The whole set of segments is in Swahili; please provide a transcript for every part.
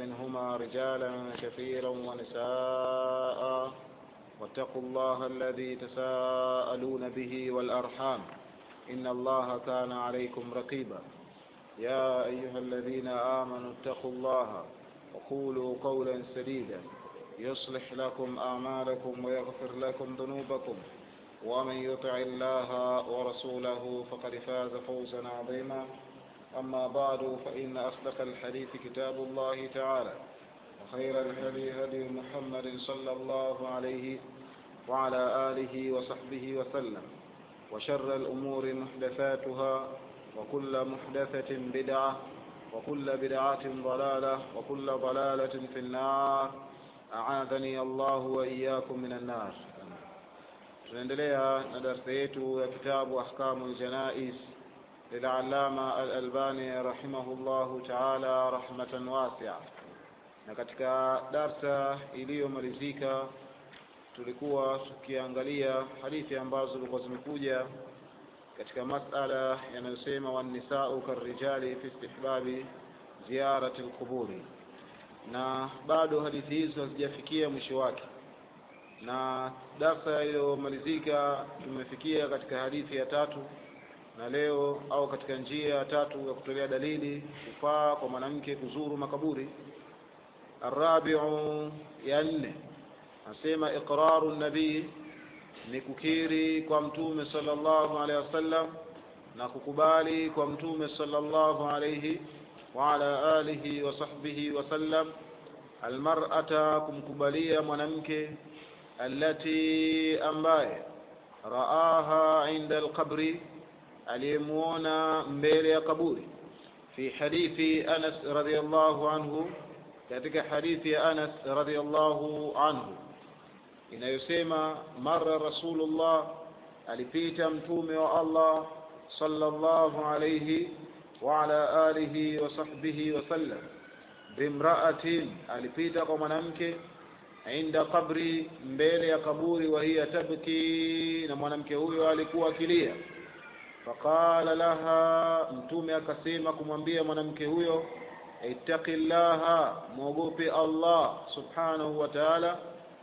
منهما رجالا كثيرا ونساء واتقوا الله الذي تساءلون به والأرحام إن الله كان عليكم رقيبا يا أيها الذين آمنوا اتقوا الله وقولوا قولا سديدا يصلح لكم أعمالكم ويغفر لكم ذنوبكم ومن يطع الله ورسوله فقد فاز فوزا عظيما أما بعد فإن أصدق الحديث كتاب الله تعالى وخير الهدي هدي محمد صلى الله عليه وعلى آله وصحبه وسلم وشر الأمور محدثاتها وكل محدثة بدعة وكل بدعة ضلالة وكل ضلالة في النار أعاذني الله وإياكم من النار tunaendelea na darsa yetu ya kitabu ahkamu ljanais lilalama alalbani rahimahullahu taala rahmatan wasia na katika darsa iliyomalizika tulikuwa tukiangalia hadithi ambazo zilikuwa zimekuja katika masala yanayosema wannisau karrijali fi istihbabi ziyarati lquburi na bado hadithi hizo hazijafikia mwisho wake na darsa iliyomalizika tumefikia katika hadithi ya tatu na leo au katika njia ya tatu ya kutolea dalili kufaa kwa mwanamke kuzuru makaburi arabiu ya nne anasema iqraru nabii ni kukiri kwa mtume sallallahu alaihi wasallam na kukubali kwa mtume sallallahu alaihi wa ala alihi wa sahbihi wasallam almar'ata kumkubalia mwanamke allati ambaye raaha inda alqabri aliyemuona mbele ya kaburi fi hadithi Anas radhiyallahu anhu katika hadithi ya Anas radhiyallahu anhu inayosema mara rasulullah alipita mtume wa Allah sallallahu alayhi wa ala alihi wa sahbihi wasallam bimraatin alipita kwa mwanamke inda qabri mbele ya kaburi wa hiya tabki na mwanamke huyo alikuwa akilia faqala laha mtume akasema kumwambia mwanamke huyo ittaqillaha mwogope Allah subhanahu wa ta'ala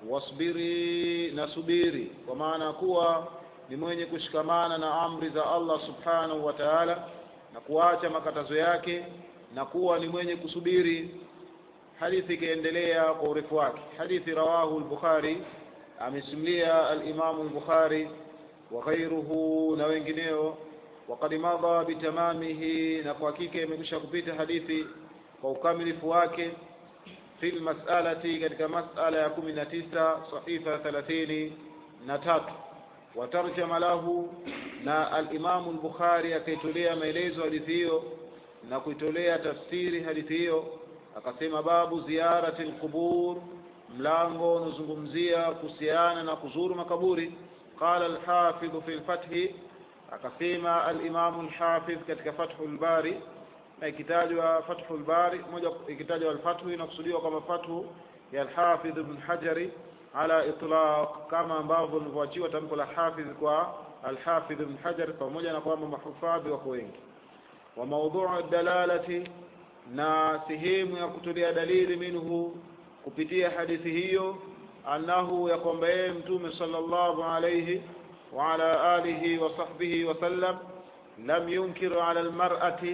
wasbiri na subiri kwa maana kuwa ni mwenye kushikamana na amri za Allah subhanahu wa ta'ala na kuacha makatazo yake na kuwa ni mwenye kusubiri hadithi ikiendelea kwa urefu wake hadithi rawahu al-bukhari amesimulia al-imam al-bukhari wa ghayruhu na wengineo waqad madha bitamamihi na kwa hakika imekwisha kupita hadithi kwa ukamilifu wake fi lmasalati katika masala ya kumi na tisa sahifa thelathini na tatu watarjama lahu na alimamu lbukhari akaitolea maelezo hadithi hiyo na kuitolea tafsiri hadithi hiyo akasema babu ziyarati lqubur mlango unaozungumzia kuhusiana na kuzuru makaburi qala alhafidhu fi lfathi akasema alimamu lhafidh katika fathu lbari na ikitajwa fathu lbari moja ikitajwa alfathu inakusudiwa kama fathu ya alhafidh ibn hajari ala itlaq kama ambavyo lilivyoachiwa tamko la hafidh kwa alhafidh ibn hajar pamoja na kwamba mahufadhi wako wengi wa maudhuu dalalati na sehemu ya kutolea dalili minhu kupitia hadithi hiyo annahu ya kwamba yeye mtume sallallahu alayhi wa ala alihi wa sahbihi wasallam lam yunkiru ala almar'ati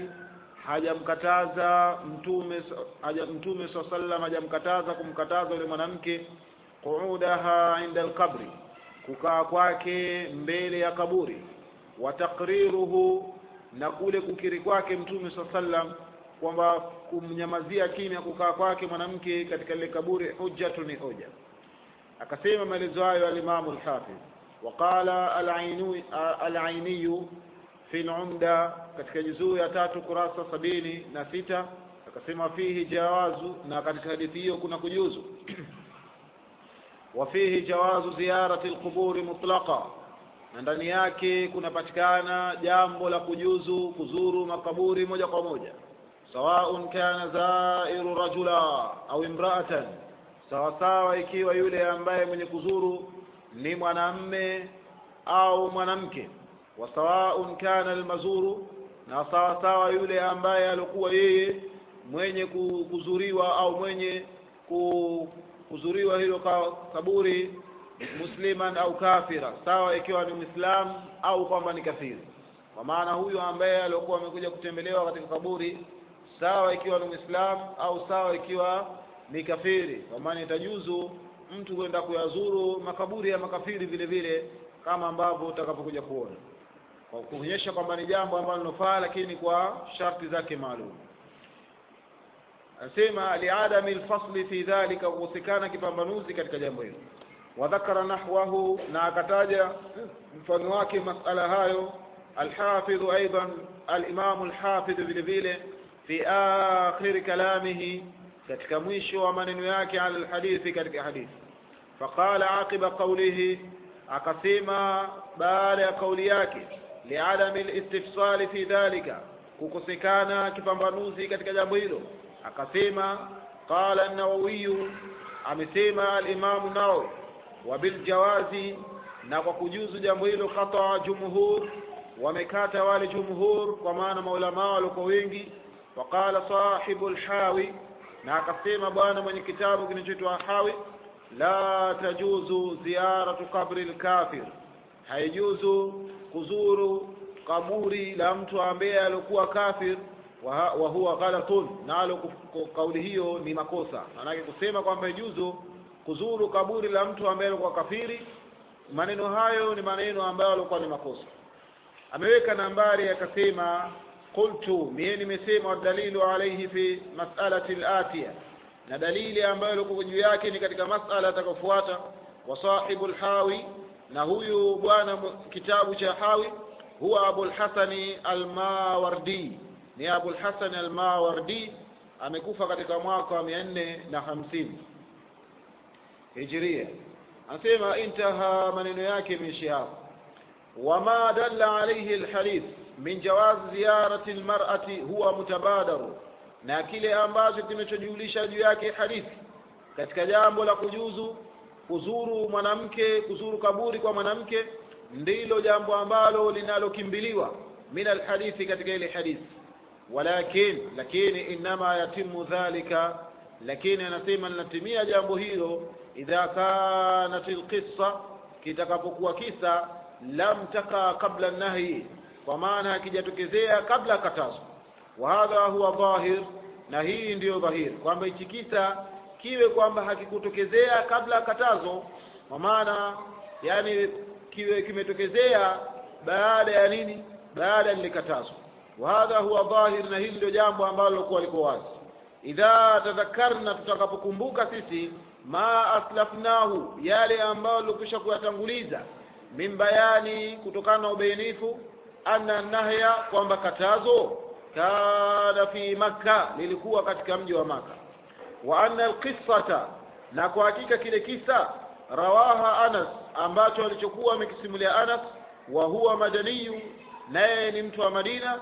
hajamkataza mtume haja mtume saa sallam hajamkataza kumkataza yule mwanamke quudaha inda alqabri kukaa kwake mbele ya kaburi wa takriruhu na kule kukiri kwake mtume saa sallam kwamba kumnyamazia kimya kukaa kwake mwanamke katika lile kaburi hujjatu ni hoja akasema maelezo hayo alimamu lhafidh waqala alainiyu fi lumda katika juzuu ya tatu kurasa sabini na sita akasema fihi jawazu na katika hadithi hiyo kuna kujuzu wafihi jawazu ziyarati lquburi mutlaqa na ndani yake kunapatikana jambo la kujuzu kuzuru makaburi moja kwa moja sawaun kana zairu rajula au imraatan sawasawa ikiwa yule ambaye mwenye kuzuru ni mwanamme au mwanamke wa sawaun kana almazuru na sawasawa yule ambaye alikuwa yeye mwenye ku- kuzuriwa au mwenye ku- kuzuriwa hilo ka- kaburi musliman au kafira sawa ikiwa ni mwislamu au kwamba ni kafiri kwa maana huyu ambaye aliokuwa amekuja kutembelewa katika kaburi sawa ikiwa ni mwislamu au sawa ikiwa ni kafiri kwa maana itajuzu mtu kwenda kuyazuru makaburi ya makafiri vile vile kama ambavyo utakapokuja kuona kwa kuonyesha kwamba ni jambo ambalo linofaa lakini kwa sharti zake maalum anasema liadami lfasli fi dhalika kukosekana kipambanuzi katika jambo hilo wadhakara nahwahu na akataja mfano wake masala hayo alhafidhu aidan alimamu lhafidhu vile vile fi akhiri kalamihi katika mwisho wa maneno yake ala lhadithi katika hadithi faqala aqiba qawlihi akasema baada ya kauli yake liadami listifsali fi dhalika kukosekana kipambanuzi katika jambo hilo akasema qala an-nawawiyu amesema al-imamu nawawi wa biljawazi na kwa kujuzu jambo hilo qata jumhur wamekata wale jumhur kwa maana maulamaa walikuwa wengi waqala sahibu lhawi na akasema bwana mwenye kitabu kinachoitwa hawi la tajuzu ziyaratu qabri lkafir haijuzu kuzuru kaburi la mtu ambaye alikuwa kafir wa, wa huwa ghalatun nalo kuf- kauli hiyo ni makosa maanake kusema kwamba ijuzu kuzuru kaburi la mtu ambaye alikuwa kafiri maneno hayo ni maneno ambayo alikuwa ni makosa ameweka nambari akasema qultu mie nimesema wadalilu alaihi fi masalati latiya na dalili ambayo ilikuwa juu yake ni katika masala atakayofuata wa sahibu lhawi na huyu bwana mu- kitabu cha hawi huwa abulhasani almawardi ni abulhasani almawardi amekufa katika mwaka wa mia nne na hamsini hijiria anasema intaha maneno yake imeishia hapo وما دل عليه الحديث من جواز زيارة المرأة هو متبادر na kile ambacho kimechojulisha juu yake hadithi katika jambo la kujuzu kuzuru mwanamke kuzuru kaburi kwa mwanamke ndilo jambo ambalo linalokimbiliwa min alhadithi katika ile hadithi walakin lakini inama yatimu dhalika lakini anasema linatimia jambo hilo idha kanat alqissa kitakapokuwa kisa lam taka kabla nahyi kwa maana hakijatokezea kabla katazo wa hadha huwa dhahir na hii ndiyo dhahir kwamba hichi kisa kiwe kwamba hakikutokezea kabla katazo kwa maana yani kiwe kimetokezea baada ya nini baada ya lile katazo wa hadha huwa dhahir na hili ndio jambo ambalo lilikuwa liko wazi idha tadhakarna tutakapokumbuka sisi ma aslafnahu yale ambayo tulikwisha kuyatanguliza min bayani kutokana na ubainifu anna nahya kwamba katazo kana fi makka lilikuwa katika mji wa maka wa anna alqissata na kwa hakika kile kisa rawaha anas ambacho alichokuwa amekisimulia anas wa huwa madaniyu naye ni mtu wa madina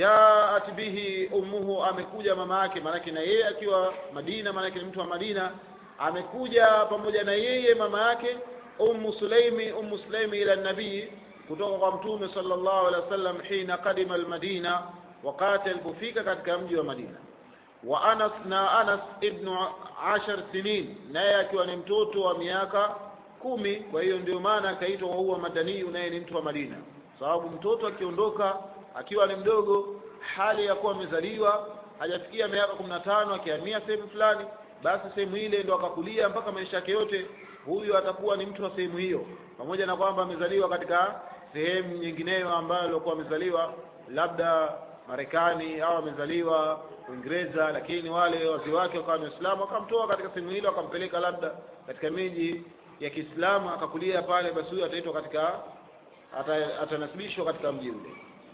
jaat bihi ummuhu amekuja mama yake maanake na yeye akiwa madina maanake ni mtu wa madina amekuja pamoja na yeye mama yake ummu sulaimi ummu sulaimi ila nabii kutoka kwa mtume sallallahu alaihi wasallam hina kadima almadina wakati alipofika katika mji wa madina wa anas na anas ibnu ashar sinin naye akiwa ni mtoto wa miaka kumi kwa hiyo ndio maana akaitwa wahuwa madaniyu naye ni mtu wa madina sababu mtoto akiondoka akiwa ni mdogo hali ya kuwa amezaliwa hajafikia miaka kumi na tano akihamia sehemu fulani basi sehemu ile ndo akakulia mpaka maisha yake yote huyu atakuwa ni mtu wa sehemu hiyo pamoja na kwamba amezaliwa katika sehemu nyingineyo ambayo alikuwa amezaliwa labda Marekani au amezaliwa Uingereza, lakini wale wazazi wake wakawa ni Waislamu, wakamtoa katika sehemu hilo, akampeleka labda katika miji ya Kiislamu, akakulia pale, basi huyo ataitwa katika ata- atanasibishwa katika mji ule.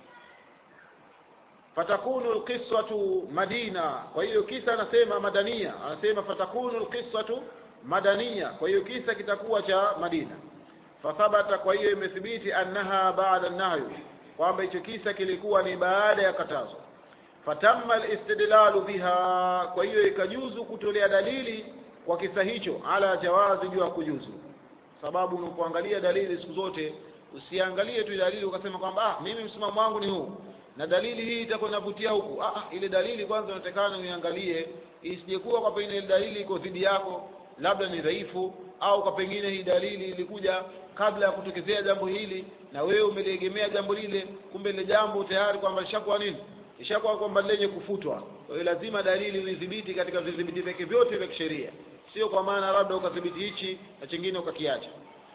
fatakunu alqissatu madina kwa hiyo kisa anasema madania anasema fatakunu alqissatu madania kwa hiyo kisa kitakuwa cha madina fathabata kwa hiyo imethibiti annaha baada nahyu kwamba hicho kisa kilikuwa ni baada ya katazo fatamma alistidlalu biha kwa hiyo ikajuzu kutolea dalili kwa kisa hicho ala jawazi juu ya kujuzu sababu unapoangalia dalili siku zote usiangalie tu dalili ukasema kwamba ah mimi msimamo wangu ni huu na dalili hii itakuwa inavutia huku ah, ile dalili kwanza unatakana uiangalie isijekuwa kwa pengine ile dalili iko dhidi yako labda ni dhaifu au kwa pengine hii dalili ilikuja kabla ya kutokezea jambo hili na wewe umeliegemea jambo lile kumbe ile jambo tayari kwamba lishakuwa nini ishakuwa kwamba lenye kufutwa kwa hiyo lazima dalili uidhibiti katika vidhibiti vyake vyote vya kisheria sio kwa maana labda ukadhibiti hichi na chingine ukakiacha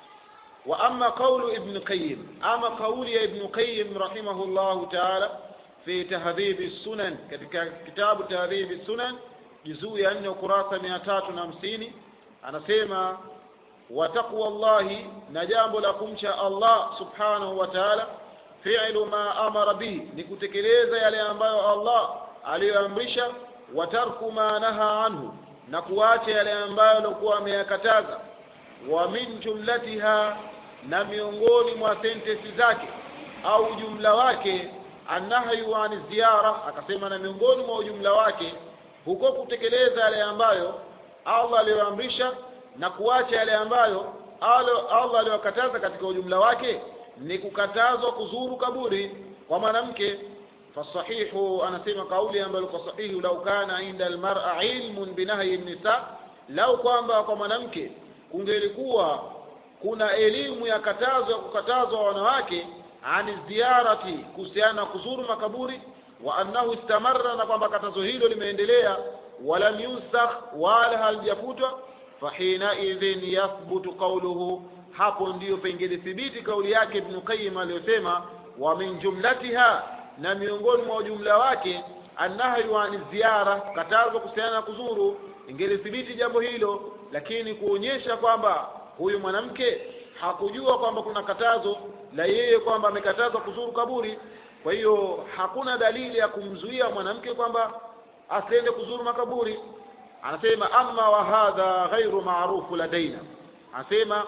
wa amma qawlu ibn qayyim ama kauli ya ibn qayyim rahimahullahu ta'ala fi tahdhib sunan katika kitabu tahdhib sunan juzuu ya 4 ukurasa 350 anasema wa taqwa llahi na jambo la kumcha Allah subhanahu wa ta'ala fi'lu ma amara bihi ni kutekeleza yale ambayo Allah aliyoamrisha wa tarku ma naha anhu na kuacha yale ambayo alikuwa ameyakataza wa min jumlatiha na miongoni mwa sentensi zake au ujumla wake annahyu an ziyara akasema na miongoni mwa ujumla wake huko kutekeleza yale ambayo Allah aliyoamrisha na kuacha yale ambayo Allah aliyokataza katika ujumla wake ni kukatazwa kuzuru kaburi kwa mwanamke fasahihu anasema kauli ambayo kwa sahihi lau kana inda almar'a ilmun binahyi nisa lau kwamba kwa mwanamke kungelikuwa kuna elimu ya katazo ya kukatazwa wanawake ani ziarati kuhusiana na kuzuru makaburi wa annahu istamarra na kwamba katazo hilo limeendelea walam yusakh wala halijafutwa fahina idhin yathbutu qawluhu hapo ndiyo pengine thibiti kauli yake Ibn Qayyim aliyosema wa min jumlatiha na miongoni mwa ujumla wake annahyu an ziyara katazo kuhusiana na kuzuru ingelithibiti jambo hilo lakini kuonyesha kwamba huyu mwanamke hakujua kwamba kuna katazo la yeye kwamba amekatazwa kuzuru kaburi kwa hiyo hakuna dalili ya kumzuia mwanamke kwamba asiende kuzuru makaburi anasema amma wa hadha ghairu maarufu ladaina anasema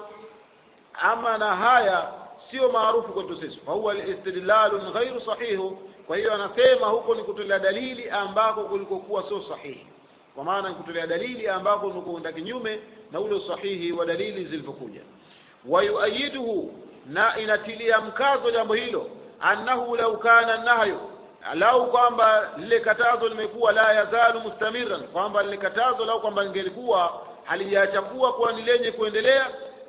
ama na haya sio maarufu kwetu sisi fa huwa istidlalun ghairu sahihu kwa hiyo anasema huko ni kutolea dalili ambako kulikokuwa sio sahihi kwa maana ni kutolea dalili ambako ni kuenda kinyume na ule usahihi wa dalili zilivyokuja wayuayiduhu na inatilia mkazo jambo hilo annahu lau kana nahyu lau kwamba lile katazo limekuwa la yazalu mustamiran kwamba lile katazo lau kwamba lingelikuwa halijaacha kuwa kuwa ni lenye kuendelea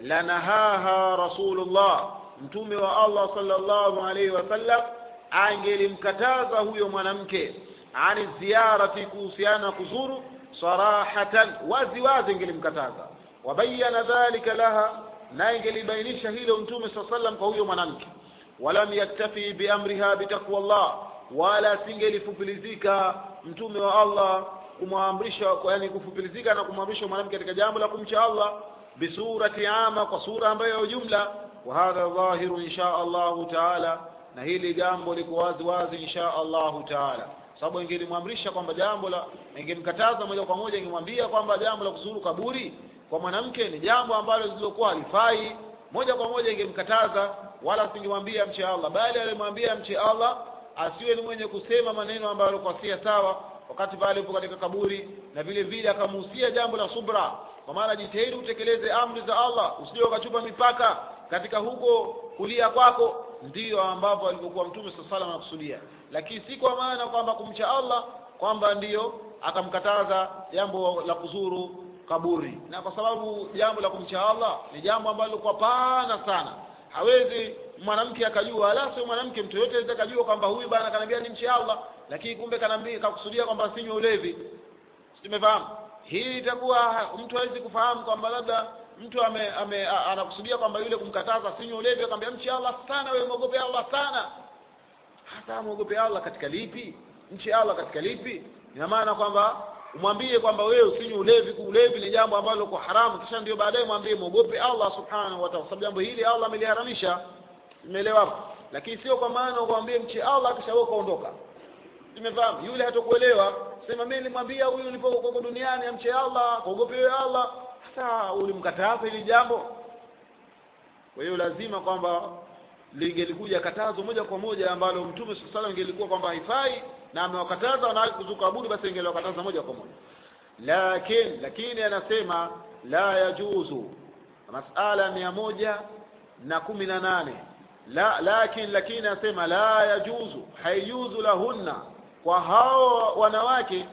lanahaha rasulullah mtume wa Allah sallallahu alaihi wasallam angelimkataza huyo mwanamke ani ziyarati kuhusiana kuzuru sarahatan wazi wazi ingelimkataza wabayana dhalika laha na ingelibainisha hilo mtume saa sallam kwa huyo mwanamke walam yaktafi biamriha bitaqwa Allah wala singelifupilizika mtume wa Allah kumwamrisha yani kufupilizika na kumwamrisha mwanamke katika jambo la kumcha Allah bisurati ama kwa sura ambayo ya jumla wa hadha dhahiru insha Allahu taala na hili jambo liko wazi wazi insha Allahu taala sababu ingelimwamrisha kwamba jambo la ingemkataza moja kwa moja ingemwambia kwamba jambo la kuzuru kaburi kwa mwanamke ni jambo ambalo lililokuwa halifai moja kwa moja ingemkataza wala singemwambia mche Allah bali alimwambia mche Allah asiwe ni mwenye kusema maneno ambayo yalikuwa si sawa wakati pale upo katika kaburi na vile vile akamuhusia jambo la subra kwa maana jitahidi utekeleze amri za Allah usije ukachupa mipaka katika huko kulia kwako ndiyo ambapo alivyokuwa mtume sallallahu alaihi anakusudia lakini si kwa maana kwamba kumcha Allah kwamba ndiyo akamkataza jambo la kuzuru kaburi na kwa sababu jambo la kumcha Allah ni jambo ambalo kwa pana sana hawezi mwanamke akajua ala sio mwanamke mtu yote anaweza kujua kwamba huyu bana kanambia ni mcha Allah lakini kumbe kanambia kakusudia kwamba sinywe ulevi simefahamu hii itakuwa mtu hawezi kufahamu kwamba labda mtu ame, ame a- anakusudia kwamba yule kumkataza sinywe ulevi akamwambia mche Allah sana wewe mwogope Allah sana hata mwogope Allah katika lipi mche Allah katika lipi ina maana kwamba umwambie kwamba wewe usinywe ulevi ulevi ni jambo ambalo kwa haramu kisha ndio baadaye mwambie mwogope Allah subhanahu wa ta'ala sababu jambo hili Allah ameliharamisha umeelewa hapo lakini sio kwa maana ukwambie mche Allah kisha wewe kaondoka tumefahamu yule hatakuelewa sema mimi nilimwambia huyu nilipokuwa duniani amche Allah kuogope wewe Allah sasa ulimkataza hili jambo kwa hiyo lazima kwamba lingelikuja katazo moja kwa moja ambalo mtume sallallahu alaihi ingelikuwa kwamba haifai na amewakataza wanawake kuzuka abudi basi ingeliwakataza moja kwa moja lakini lakini anasema la yajuzu masala mia moja na kumi na nane la lakin lakini asema la yajuzu haijuzu lahunna kwa hao wanawake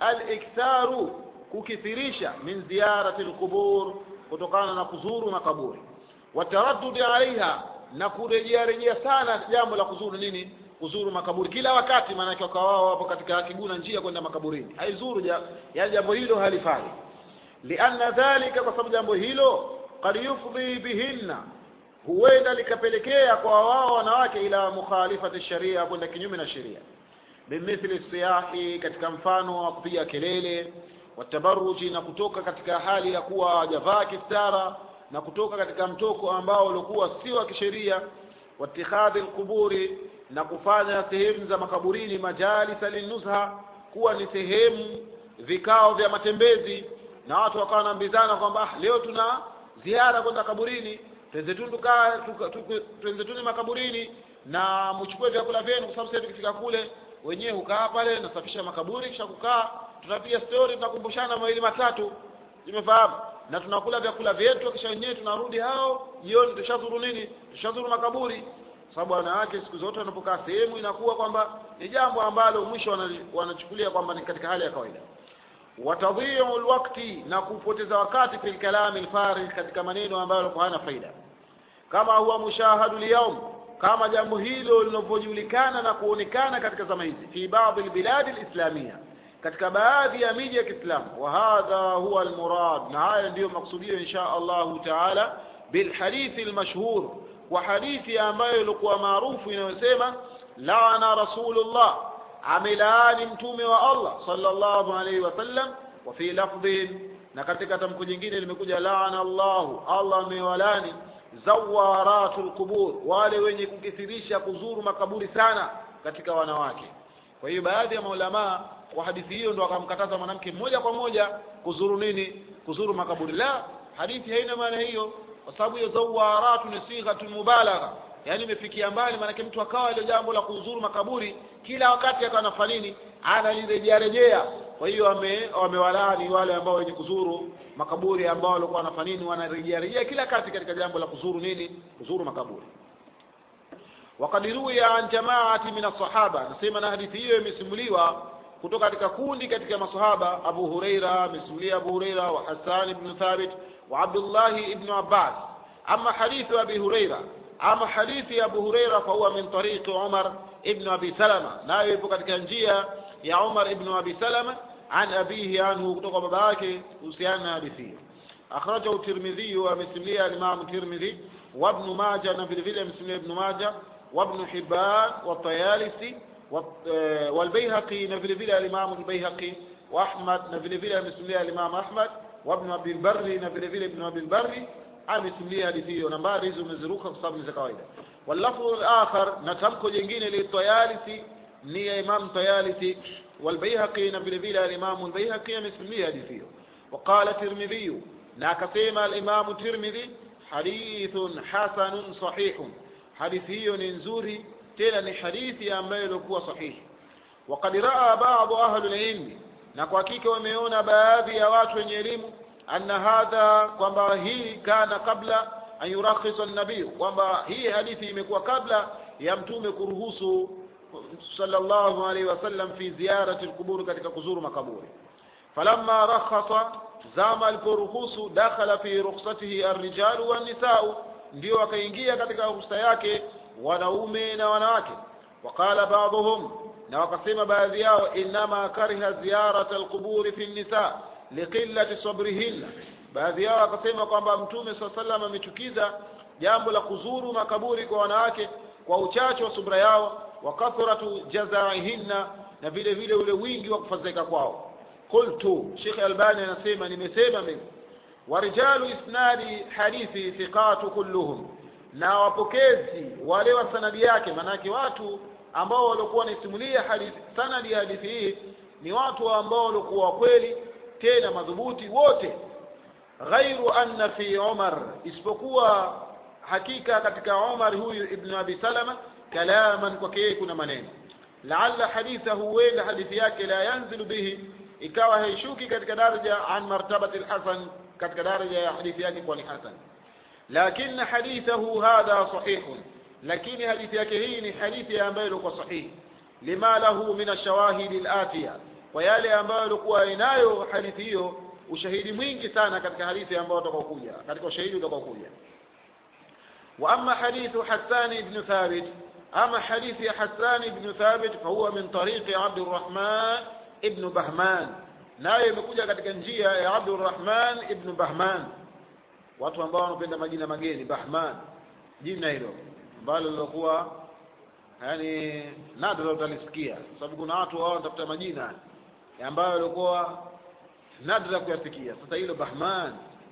aliktharu kukithirisha min ziyarati lqubur kutokana na kuzuru makaburi wataraddudi alaiha na kurejea rejea sana jambo la kuzuru nini kuzuru makaburi kila wakati maanake wakawa wao wapo katika kiguna njia kwenda makaburini haizuru ja, yani jambo hilo halifai lianna dhalika kwa sababu jambo hilo kad yufdhi bihinna huenda likapelekea kwa wao wanawake ila mukhalifati sharia kwenda kinyume na sheria bimithli siyahi katika mfano wa kupiga kelele watabaruji na kutoka katika hali ya kuwa hawajavaa kistara na kutoka katika mtoko ambao ulikuwa si wa kisheria watikhadhi lquburi na kufanya sehemu za makaburini majalisa linuzha kuwa ni sehemu vikao vya matembezi na watu wakawa wanaambizana kwamba ah, leo tuna ziara kwenda kaburini twenzetuni tukaa twenzetuni makaburini na mchukue vyakula vyenu kwa sababu sasa tukifika kule wenyewe hukaa pale nasafisha makaburi kisha kukaa tunapiga stori tunakumbushana mawili matatu imefahamu na tunakula vyakula vyetu kisha wenyewe tunarudi hao jioni tushazuru nini tushazuru makaburi sababu wanawake siku zote wanapokaa sehemu inakuwa kwamba ni jambo ambalo mwisho wanachukulia kwamba ni katika hali ya kawaida watadhiu lwakti na kupoteza wakati fi lkalami lfarigh katika maneno ambayo hana faida kama huwa mushahadu lyaum kama jambo hilo linavyojulikana na kuonekana katika zama hizi fi baadhi lbiladi lislamia katika baadhi ya miji ya Kiislamu wa hadha huwa almurad na haya ndiyo maksudio insha Allahu taala bilhadithi almashhur wa hadithi ambayo ilikuwa maarufu inayosema laana rasulullah amelaani mtume wa Allah sallallahu alayhi wasallam wa fi lafdhin na katika tamko jingine limekuja laana Allahu Allah amewalani zawaratul qubur wale wenye kukithirisha kuzuru makaburi sana katika wanawake kwa hiyo baadhi ya maulamaa kwa hadithi hiyo ndo akamkataza mwanamke moja kwa moja kuzuru nini kuzuru makaburi la hadithi haina maana hiyo kwa sababu hiyo zawaratu ni sighatun mubalagha yaani imefikia mbali maanake mtu akawa ile jambo la kuzuru makaburi kila wakati akawa anafanya nini analirejea rejea kwa hiyo wame wamewalani wale ambao wenye kuzuru makaburi ambao walikuwa wanafanya nini wanarejea rejea kila kati katika jambo la kuzuru nini kuzuru makaburi وقد روي عن جماعة من الصحابة نسيما na hadithi hiyo imesimuliwa kutoka katika kundi katika masahaba Abu Huraira amesimulia Abu Huraira wa Hassan ibn Thabit wa Abdullah ibn Abbas ama hadithu Abi Huraira ama hadithi ya Abu Huraira fa huwa min tariqi Umar ibn Abi Salama nayo ipo katika njia ya Umar ibn Abi Salama an abihi anhu kutoka baba yake kuhusiana na hadithi hiyo akhrajahu الترمذي amesimulia Imam Tirmidhi wa Ibn Majah na vile vile amesimulia Ibn Majah وابن حبان والطيالسي والبيهقي نفل فيلا الإمام البيهقي وأحمد نفل فيلا مسميها الإمام أحمد وابن أبي البر نفل فيلا ابن أبي البر amesimulia hadithi hiyo nambari hizo umeziruka kwa sababu ni za kawaida wallafdhu al-akhar na tamko jingine li Tayalisi ni ya Imam Tayalisi والبيهقي na vile vile al-Imam al-Bayhaqi amesimulia hadithi hiyo وقال الترمذي na akasema al-Imam Tirmidhi hadithun hasanun sahihun hadithi hiyo ni nzuri tena ni hadithi ambayo ilikuwa sahihi وقد راى بعض اهل العلم na kwa hakika wameona baadhi ya watu wenye elimu anna hadha kwamba hii kana kabla an yurakhisa nabii kwamba hii hadithi imekuwa kabla ya mtume kuruhusu sallallahu alaihi wasallam fi ziyarati alqubur katika kuzuru makaburi falamma rakhasa zama aliporuhusu dakhala fi rukhsatihi arrijalu wannisau ndio wakaingia katika ruhusa yake wanaume na wanawake waqala ba'dhum na wakasema baadhi yao inama kariha ziyarata alquburi fi nisa liqillati sabrihinna baadhi yao wakasema kwamba mtume saa sallam amechukiza jambo la kuzuru makaburi kwa wanawake kwa uchache wa subra yao wa kathratu jazaihinna na vile vile ule wingi wa kufadhaika kwao qultu Sheikh Albani anasema nimesema mimi warijalu isnadi hadithi thiqatu kulluhum na wapokezi wale wa sanadi yake manake watu ambao walikuwa wanasimulia hadithi sanadi ya hadithi hii ni watu ambao walikuwa kweli tena madhubuti wote ghairu anna fi Umar isipokuwa hakika katika Umar huyu ibn Abi Salama kalaman kwake yeye kuna maneno laalla hadithahu huenda hadithi yake la yanzilu bihi ikawa haishuki katika daraja an martabati alhasan katika daraja ya hadithi yake kwa ni hasan lakini hadithahu hadha sahihun lakini hadithi yake hii ni hadithi ambayo ilikuwa sahihi lima lahu min ashawahidi alatiya kwa yale ambayo ilikuwa inayo hadithi hiyo ushahidi mwingi sana katika hadithi ambayo utakaokuja katika ushahidi utakaokuja wa amma hadithu Hassan ibn Thabit ama hadithi ya Hassan ibn Thabit fahuwa min tariqi Abdurrahman ibn Bahman nayo imekuja katika njia ya Abdurrahman ibn Bahman watu ambao wanapenda majina mageni Bahman jina hilo ambalo lilokuwa yani nadra utalisikia sababu kuna watu wao wanatafuta majina ambayo yalikuwa nadra kuyasikia sasa hilo Bahman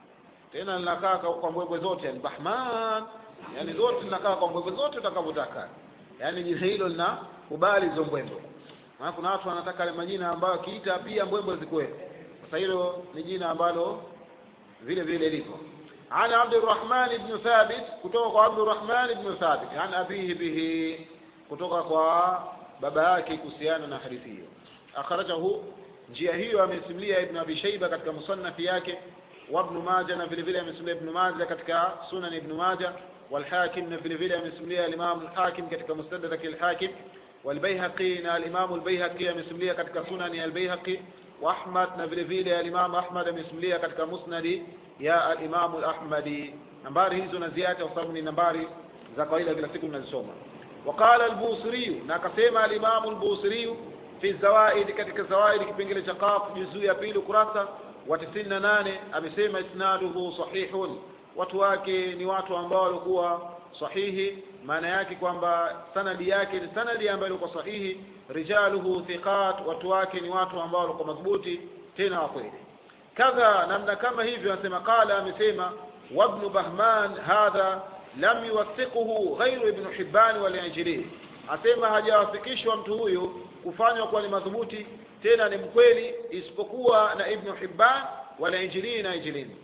tena linakaa kwa mbwembwe zote yani Bahman yani zote linakaa kwa mbwembwe zote utakavyotaka yani jina hilo lina kubali hizo mbwembwe maana kuna watu wanataka yale majina ambayo kiita pia mbwembwe zikuwepo sasa hilo ni jina ambalo vile vile lipo عن عبد الرحمن بن ثابت kutoka عبد الرحمن بن ثابت عن أبيه به kutoka kwa baba yake kuhusiana na hadithi hiyo akhrajahu njia hiyo amesimulia ibn abi shayba katika musannaf yake wa ibn majah na vile vile amesimulia ibn majah katika sunan ibn majah والحاكم na vile vile amesimulia al-imam al-hakim katika mustadrak al-hakim والبيهقي na al-imam al-bayhaqi amesimulia katika sunan al-bayhaqi wa ahmad na vile vile al-imam ahmad amesimulia katika musnad ya al-imam al-ahmadi nambari hizo na ziada kwa sababu ni nambari za kawaida kila siku tunazisoma وقال البوصري na akasema al-imam al-busri fi zawaid katika zawaid kipengele cha qaf juzuu ya pili kurasa wa 98 amesema isnaduhu sahihun watu wake ni watu ambao walikuwa sahihi maana yake kwamba sanadi yake ni sanadi ambayo ilikuwa sahihi rijaluhu thiqat watu wake ni watu ambao walikuwa madhubuti tena wa kweli kadha namna kama hivyo anasema qala amesema wabnu bahman hadha lam yuwathiquhu ghairu ibn hibban wal ajli asema hajawafikishwa mtu huyu kufanywa kuwa ni madhubuti tena ni mkweli isipokuwa na ibn hibban wal ajli na ajlini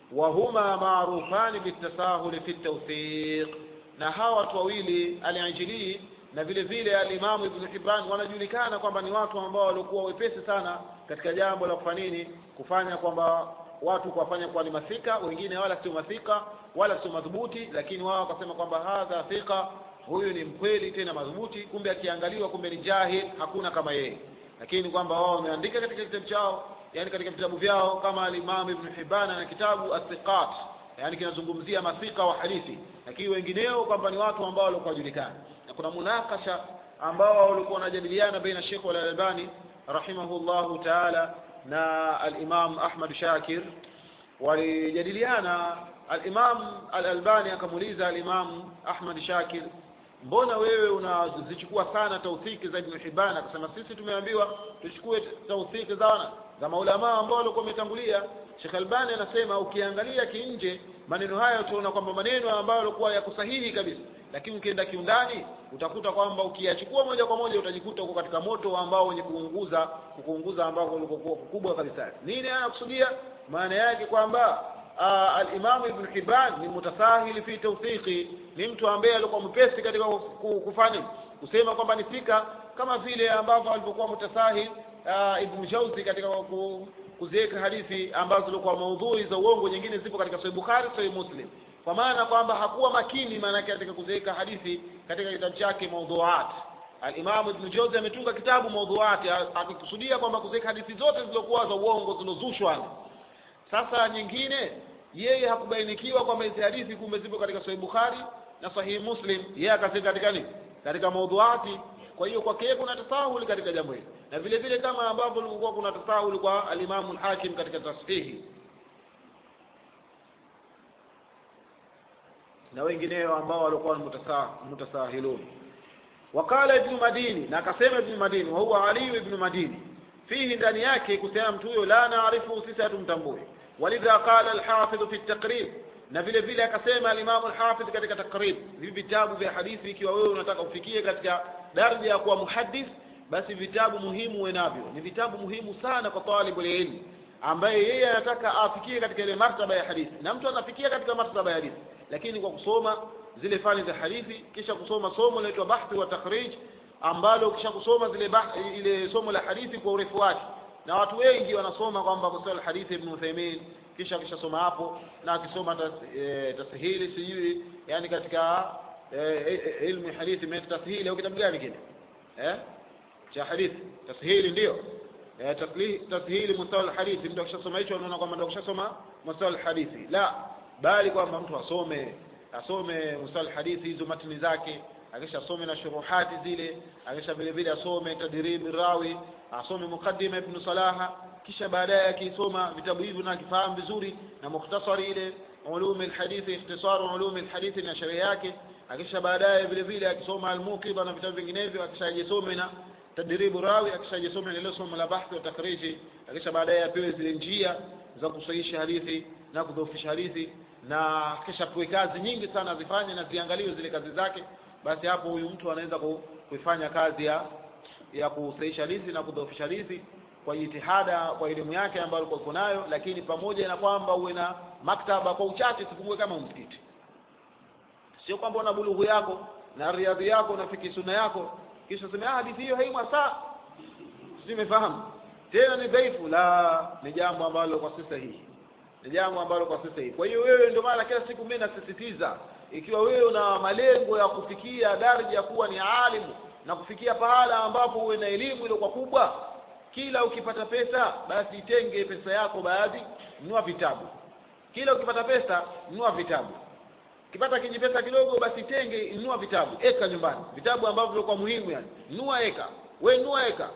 وهما معروفان بالتساهل في التوثيق na hawa watu wawili al-Ajili na vile vile al-Imam Ibn Hibban wanajulikana kwamba ni watu ambao walikuwa wepesi sana katika jambo la kufanya nini kufanya kwamba watu kuwafanya kuwa ni masika wengine wala sio masika wala sio madhubuti lakini wao wakasema kwamba hadha thika huyu ni mkweli tena madhubuti kumbe akiangaliwa kumbe ni jahil hakuna kama yeye lakini kwamba wao wameandika katika kitabu chao yani katika vitabu vyao kama al-Imam Ibn Hibban na kitabu As-Siqat yani kinazungumzia masika wa hadithi lakini wengineo kwamba ni watu ambao walikuwa wajulikana na kuna munakasha ambao walikuwa wanajadiliana baina Sheikh Al-Albani rahimahullahu ta'ala na al-Imam Ahmad Shakir walijadiliana al-Imam Al-Albani akamuuliza al-Imam Ahmad Shakir mbona wewe unazichukua sana tauthiki za Ibn Hibban akasema sisi tumeambiwa tuchukue tauthiki za za maulama ambao walikuwa wametangulia Sheikh Albani anasema ukiangalia kinje maneno haya utaona kwamba maneno ambayo yalikuwa yako sahihi kabisa lakini ukienda kiundani utakuta kwamba ukiyachukua moja kwa moja utajikuta uko katika moto ambao wenye kuunguza kuunguza ambao ulikokuwa kubwa kabisa nini anakusudia maana yake kwamba al-Imam Ibn Hibban ni mutasahili fi tawthiqi ni mtu ambaye alikuwa mpesi katika kufanya kusema kwamba ni fika kama vile ambavyo alivyokuwa mutasahil Ibn Jauzi katika kuziweka hadithi ambazo zilikuwa maudhui za uongo nyingine zipo katika Sahih Bukhari Sahih Muslim kwa maana kwamba hakuwa makini maana yake katika kuziweka hadithi katika kitabu chake Mawdhuat Al-Imam Ibn Jauzi ametunga kitabu Mawdhuat akikusudia kwamba kuziweka hadithi zote zilizokuwa za uongo zilozushwa sasa nyingine yeye hakubainikiwa kwamba hizi hadithi kumbe zipo katika Sahih Bukhari na Sahih Muslim yeye akazika katika nini katika Mawdhuati kwa hiyo kwake yeye kuna tasahuli katika jambo hili na vile vile kama ambavyo kulikuwa kuna tasahuli kwa alimamu al-Hakim katika tashihi na wengineo ambao walikuwa mutasahilun wakala ibn Madini na akasema ibn Madini wa huwa Ali ibn Madini fihi ndani yake kusema mtu huyo la naarifu sisi hatumtambui walidha qala al-Hafidh fi at-Taqrib na vile vile akasema al-Imam al-Hafidh katika Taqrib hivi vitabu vya hadithi ikiwa wewe unataka ufikie katika daraja ya kuwa muhaddith basi vitabu muhimu uwe navyo ni vitabu muhimu sana kwa talibu ilmu ambaye yeye anataka afikie katika ile martaba ya hadithi na mtu anafikia katika martaba ya hadithi lakini kwa kusoma zile fani za hadithi kisha kusoma somo linaloitwa bahthi wa takhrij ambalo kisha kusoma zile bah, ile somo la hadithi kwa urefu wake na watu wengi wanasoma kwamba kusoma hadithi Ibn Uthaymeen kisha kisha soma hapo na akisoma tas, e, tasihili sijui yani katika eh, ilmu ya hadithi imeita tashili au kitabu gani kile eh cha hadithi tashili ndio eh, tasli- tashili mustawa alhadithi mtu akishasoma hicho anaona kwamba ndio akishasoma mustawa alhadithi la bali kwamba mtu asome asome mustawa alhadithi hizo matini zake akisha asome na shuruhati zile akisha vile vile asome tadribi rawi asome mukaddima ibn salaha kisha baadaye akisoma vitabu hivyo na akifahamu vizuri na mukhtasari ile ulumi alhadithi ikhtisaru ulumi alhadithi na sheria yake akisha baadaye vile vile akisoma almuqiba na vitabu vinginevyo akisha ajisome na tadribu rawi akisha ajisome na ile somo la bahthi wa takhriji akisha baadaye apewe zile njia za kusahihisha hadithi na kudhoofisha hadithi na kisha pewe kazi nyingi sana azifanye na ziangaliwe zile kazi zake basi hapo huyu mtu anaweza ku- kuifanya kazi ya ya kusahihisha hadithi na kudhoofisha hadithi kwa jitihada kwa elimu yake ambayo alikuwa yuko nayo lakini pamoja na kwamba uwe na maktaba kwa uchache sipungue kama msikiti sio kwamba una bulughu yako na riadhi yako na fiki sunna yako kisha sema ah hadithi hiyo haimwa saa simefahamu tena ni dhaifu la ni jambo ambalo kwa sasa hii ni jambo ambalo kwa sasa hii kwa hiyo wewe ndio maana kila siku mimi nasisitiza ikiwa wewe una malengo ya kufikia daraja ya kuwa ni alimu na kufikia pahala ambapo uwe na elimu ile kwa kubwa kila ukipata pesa basi itenge pesa yako baadhi nunua vitabu kila ukipata pesa nunua vitabu ukipata kiji pesa kidogo basi tenge nunua vitabu eka nyumbani vitabu ambavyo vilikuwa muhimu yani nunua eka we nunua eka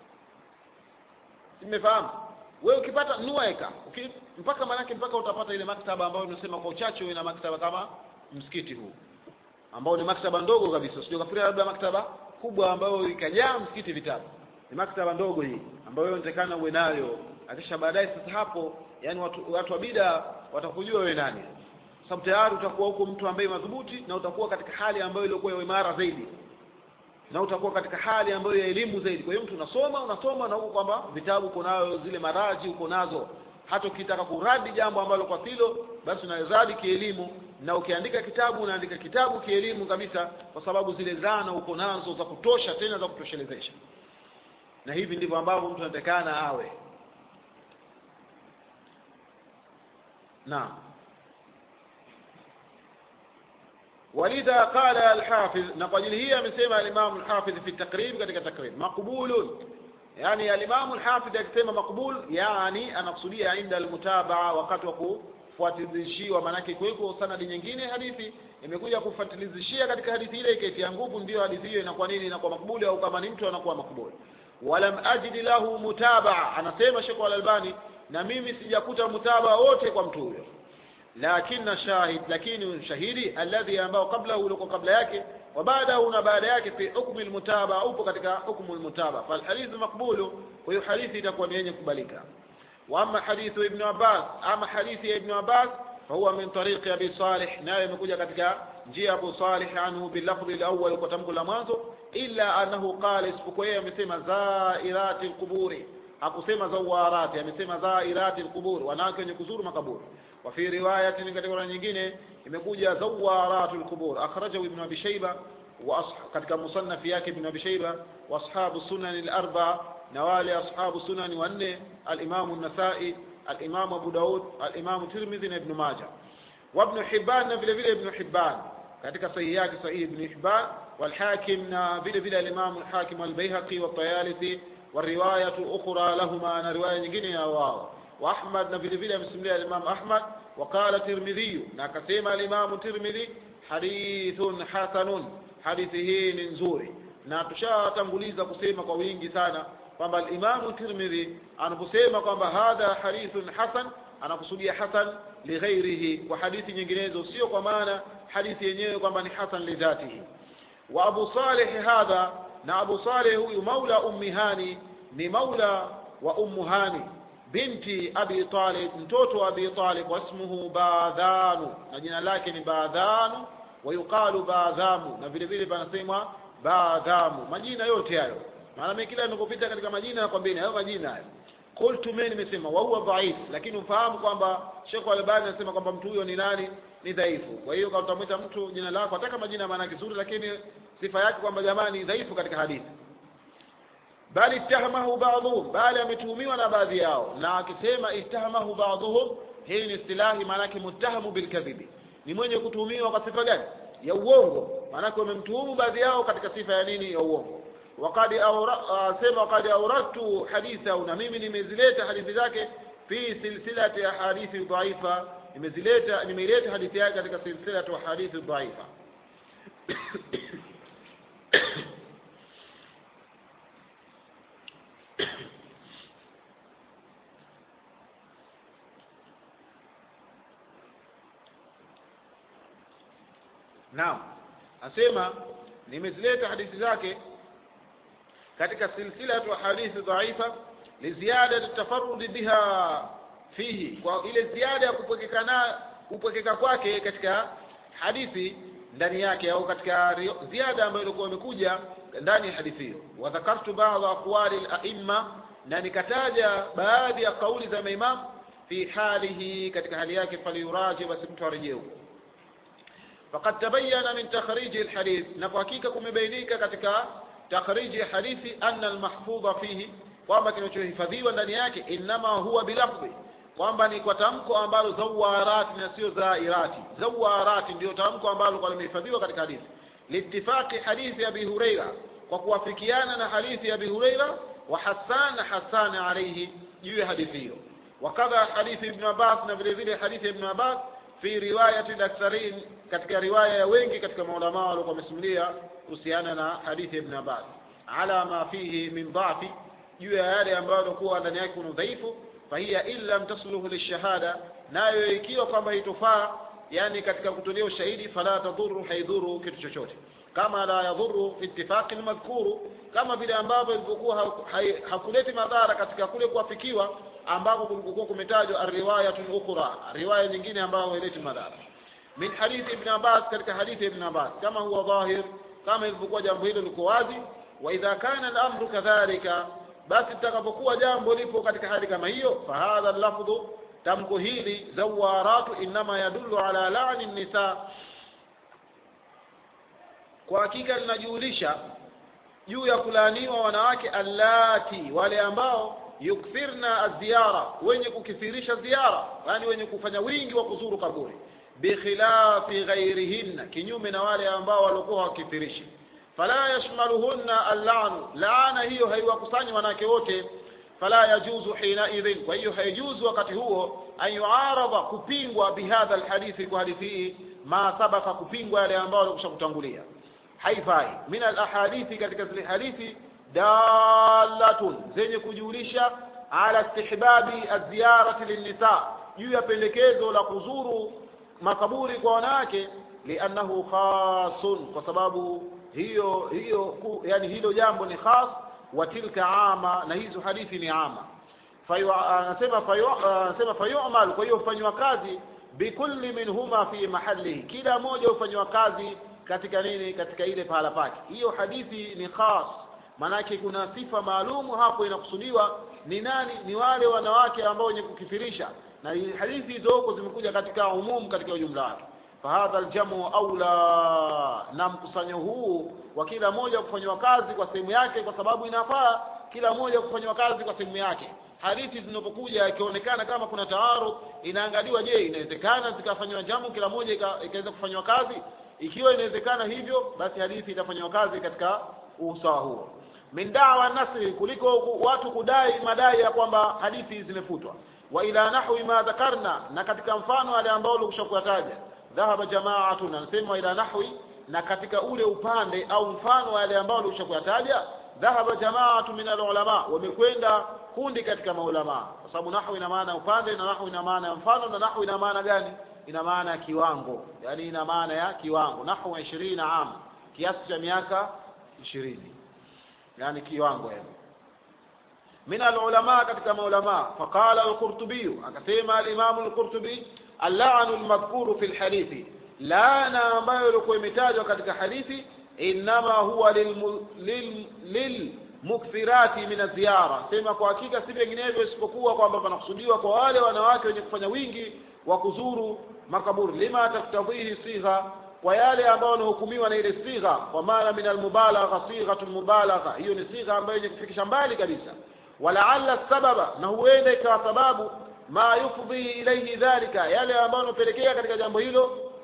simefahamu we ukipata nunua eka Uki, mpaka manake mpaka utapata ile maktaba ambayo unasema kwa uchache uwe na maktaba kama msikiti huu ambao ni maktaba ndogo kabisa sio kafikiria labda maktaba kubwa ambayo ikajaa msikiti vitabu ni maktaba ndogo hii ambayo wewe unatakana uwe nayo akisha baadaye sasa hapo yani watu, watu wa bida watakujua wewe nani sababu tayari utakuwa huko mtu ambaye madhubuti na utakuwa katika hali ambayo ilikuwa ya imara zaidi na utakuwa katika hali ambayo ya elimu zaidi kwa hiyo mtu unasoma unasoma na huko kwamba vitabu uko nayo zile maraji uko nazo hata ukitaka kuradi jambo ambalo kwa hilo basi unaradi kielimu na ukiandika kitabu unaandika kitabu kielimu kabisa kwa sababu zile zana uko nazo za kutosha tena za kutoshelezesha na hivi ndivyo ambavyo mtu anatakana awe naam ولذا قال الحافظ نقل هي amesema الإمام الحافظ في التقريب katika تقريب مقبول يعني الإمام الحافظ akisema مقبول يعني anakusudia عند المتابعة wakati wa kufuatilizishiwa maanake kuweko sanadi nyingine hadithi imekuja kufuatilizishia katika hadithi ile ikaitia nguvu ndio hadithi hiyo inakuwa nini inakuwa makbuli au kama ni mtu anakuwa makbuli walam ajid lahu mutabaa anasema Sheikh Al-Albani na mimi sijakuta mutabaa wote kwa mtu huyo lakini shahid lakini shahidi alladhi ambao kabla ulikuwa kabla yake wa baadahu na baada yake fi hukmi almutaba upo katika hukmu almutaba fal hadith maqbulu kwa hiyo hadithi itakuwa ni yenye kubalika wa amma hadithu ibn Abbas ama hadithi ya ibn Abbas فهو من طريق أبي صالح naye imekuja katika njia Abu Salih anhu bilafdhi alawwal kwa tamko la mwanzo illa annahu qala isipokuwa yeye amesema zairati alquburi hakusema zawarati amesema zairati alqubur wanawake wenye kuzuru makaburi wa fi riwayatin katika riwaya nyingine imekuja zawaratu alqubur akhrajahu ibn abi shayba wa katika musannaf yake ibn abi shayba wa ashabu sunan al-arba na wale ashabu sunan wanne al-imam an-nasai al-imam abu daud al-imam tirmidhi na ibn majah wa ibn hibban na vile vile ibn hibban katika sahihi yake sahihi ibn hibban والحاكم vile vile الإمام الحاكم والبيهقي والطيالسي والرواية أخرى لهما أنا رواية nyingine ya wao وأحمد na vile vile amesimulia الإمام أحمد وقال ترمذي na akasema الإمام الترمذي حديث حسن hadithi hii ni nzuri na tushatanguliza kusema kwa wingi sana kwamba al-Imam Tirmidhi anaposema kwamba hadha hadithun hasan anakusudia hasan lighairihi kwa hadithi nyinginezo sio kwa maana hadithi yenyewe kwamba ni hasan lidhatihi wa Abu Salih hadha na Abu Salih huyu maula ummi Hani ni maula wa ummu Hani binti Abi Talib mtoto wa Abi Talib wasmuhu Badhanu na jina lake ni Badhanu wayuqalu Badhamu na vile vile panasemwa Badhamu majina yote hayo maana mimi kila ninapopita katika majina nakwambia hayo majina hayo qultu mimi nimesema wa huwa dhaif lakini ufahamu kwamba Sheikh Al-Albani anasema kwamba mtu huyo ni nani ni dhaifu kwa hiyo kama utamwita mtu jina lako hata kama jina maana kizuri lakini sifa yake kwamba jamani dhaifu katika hadithi bali ittahamahu ba'dhum bali ametuhumiwa na baadhi yao na akisema ittahamahu ba'dhum hii ni istilahi maana yake muttahamu bilkadhibi ni mwenye kutuhumiwa kwa sifa gani ya uongo maanake wamemtuhumu baadhi yao katika sifa ya nini ya uongo waqad asema waqad auradtu hadithahu na mimi nimezileta hadithi zake fi silsilati ahadithi dhaifa nimezileta nimeileta hadithi yake katika silsilatu ahadithi dhaifa naam asema nimezileta hadithi zake katika silsilatu hadithi dhaifa liziada tafarrudi biha fihi kwa ile ziada ya kupwekekana kupwekeka kwake katika hadithi ndani yake au katika ziada ambayo ilikuwa imekuja ndani ya hadithi hiyo wa dhakartu baadhi aqwali al-a'imma na nikataja baadhi ya kauli za maimam fi halihi katika hali yake faliyuraji basi mtu arejee huko فقد تبين من تخريج الحديث نفحقيقه kumebainika katika takhriji ya hadithi anna almahfudha fihi kwamba kinachohifadhiwa ndani yake inma huwa bilafdhi kwamba ni kwa tamko ambalo zawarati na sio zairati zawarati ndio tamko ambalo kwa limehifadhiwa katika hadithi liittifaqi hadithi abi huraira kwa kuwafikiana na hadithi ya abi huraira wa hasan hasan alayhi juu ya hadithi hiyo wakadha hadithi ibn abbas na vile vile hadithi ibn abbas fi riwayati al-aktharin katika riwaya ya wengi katika maulama walikuwa wamesimulia kuhusiana na hadithi ibn Abbas ala ma fihi min dhafi juu ya yale ambayo yalikuwa ndani yake kuna udhaifu fahiya illa tasluhu lishahada nayo ikiwa kwamba itofaa yani katika kutolea ushahidi fala tadhuru haidhuru kitu chochote kama la yadhuru fi ittifaqi almadhkuru kama vile ambavyo ilivyokuwa hakuleti madhara katika kule kuafikiwa ambapo kulikuwa kumetajwa riwayatun ukhra riwaya nyingine ambayo haileti madhara min hadithi ibn Abbas katika hadithi ibn Abbas kama huwa dhahir kama ilivyokuwa jambo hilo liko wazi wa idha kana al-amru kadhalika basi litakapokuwa jambo lipo katika hali kama hiyo fahadha lafdhu tamko hili zawaratu inma yadullu ala la'ni nisa kwa hakika linajulisha juu ya kulaaniwa wanawake allati wale ambao yukthirna aziara wenye kukithirisha ziara yani wenye kufanya wingi wa kuzuru kaburi bikhilafi ghairihinna kinyume na wale ambao walikuwa wakithirishi fala yashmaluhunna allanu laana hiyo haiwakusanyi wanawake wote fala yajuzu hina idhin kwa hiyo haijuzu wakati huo an yuarada kupingwa bihadha alhadithi kwa hadithi hii ma sabaka kupingwa yale ambao walikusha kutangulia haifai min alahadithi katika zile hadithi dalatun zenye kujulisha ala istihbabi aziyarati linnisa juu ya pendekezo la kuzuru makaburi kwa wanawake liannahu khasun kwa sababu hiyo hiyo ku, yani hilo jambo ni khas wa tilka ama na hizo hadithi ni ama anasema anasema fayu'mal kwa hiyo hufanywa kazi bikulli minhuma fi mahallihi kila moja hufanywa kazi katika nini katika ile pahala pake hiyo hadithi ni khas manake kuna sifa maalumu hapo inakusudiwa ni nani ni wale wanawake ambao wenye kukifirisha na hadithi hizo huko zimekuja katika umumu katika ujumla wake fahadha aljamu aula na mkusanyo huu wa kila moja kufanywa kazi kwa sehemu yake kwa sababu inafaa kila moja kufanywa kazi kwa sehemu yake hadithi zinapokuja ikionekana kama kuna taarud inaangaliwa je inawezekana zikafanywa jamu kila moja ikaweza kufanywa kazi ikiwa inawezekana hivyo basi hadithi itafanywa kazi katika usawa huo min dawa nasri kuliko watu kudai madai ya kwamba hadithi zimefutwa wa ila nahwi ma dhakarna na katika mfano wale ambao ulikusha kuyataja dhahaba jamaatun anasema ila nahwi na katika ule upande au mfano wale ambao ulikusha kuyataja dhahaba jamaatu min alulama wamekwenda kundi katika maulama kwa sababu nahwi ina maana upande na nahwi ina maana ya mfano na nahwi ina maana gani ina maana ya kiwango yani ina maana ya kiwango nahwu 20 am kiasi cha miaka 20 yani kiwango yani min alulama katika maulama faqala al-qurtubi akasema al-imam al-qurtubi al-la'nu al-madhkuru fi al-hadithi laana ambayo ilikuwa imetajwa katika hadithi inma huwa lil lil mukthirati min ziyara sema kwa hakika si vinginevyo isipokuwa kwamba panakusudiwa kwa wale wanawake wenye kufanya wingi wa kuzuru makaburi lima taktadhihi sigha kwa yale ambayo wanahukumiwa na ile sigha kwa maana min almubalagha sighatu mubalagha hiyo ni sigha ambayo yenye kufikisha mbali kabisa walaalla sababa na huenda ikawa sababu ma yufdhi ilayhi dhalika yale ambayo yanapelekea katika jambo hilo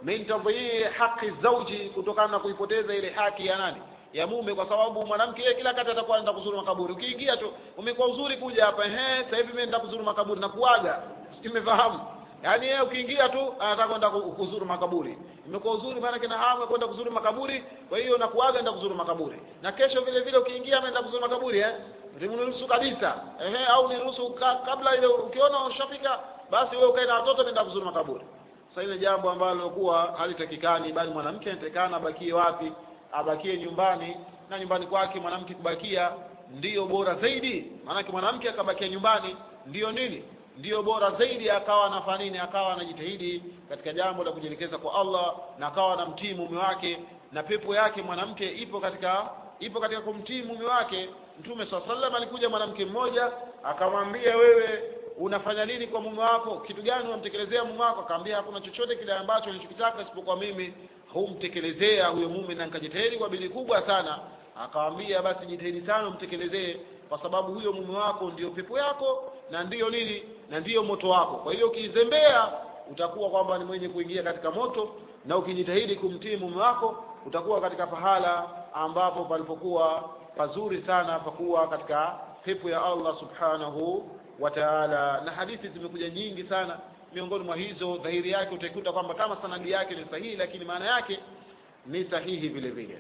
min tadhii haqi zauji kutokana na kuipoteza ile haki ya nani ya mume kwa sababu mwanamke yeye kila kati atakuwa anaenda kuzuru makaburi ukiingia tu umekuwa uzuri kuja hapa ehe sasa hivi mimi naenda kuzuru makaburi na kuaga simefahamu yaani yeye ukiingia tu anataka kwenda ku- kuzuru makaburi imekuwa uzuri maana kina hamu ya kwenda kuzuru makaburi kwa hiyo na kuaga enda kuzuru makaburi na kesho vile vile ukiingia ameenda kuzuru makaburi eh niruhusu kabisa ehe au niruhusu ka, kabla ile ukiona ushafika basi wewe ukae na watoto nenda kuzuru makaburi sasa ile jambo ambalo kuwa halitakikani bali mwanamke anatakikana abakie wapi abakie nyumbani na nyumbani kwake mwanamke kubakia ndiyo bora zaidi maanake mwanamke akabakia nyumbani ndiyo nini ndiyo bora zaidi akawa anafanya nini akawa anajitahidi katika jambo la kujielekeza kwa Allah na akawa anamtii mume wake na pepo yake mwanamke ipo katika ipo katika kumtii mume wake mtume swalla sallam alikuja mwanamke mmoja akamwambia wewe unafanya nini kwa mume wako kitu gani unamtekelezea mume wako akamwambia hakuna chochote kile ambacho nilichokitaka isipokuwa mimi humtekelezea huyo mume na nikajitahidi kwa bidii kubwa sana akamwambia basi jitahidi sana umtekelezee kwa sababu huyo mume wako ndiyo pepo yako na ndiyo nini na ndiyo moto wako kwa hiyo ukizembea utakuwa kwamba ni mwenye kuingia katika moto na ukijitahidi kumtii mume wako utakuwa katika pahala ambapo palipokuwa pazuri sana pakuwa katika pepo ya Allah subhanahu wa ta'ala na hadithi zimekuja nyingi sana miongoni mwa hizo dhahiri yake utaikuta kwamba kama sanadi yake ni sahihi lakini maana yake ni sahihi vile vile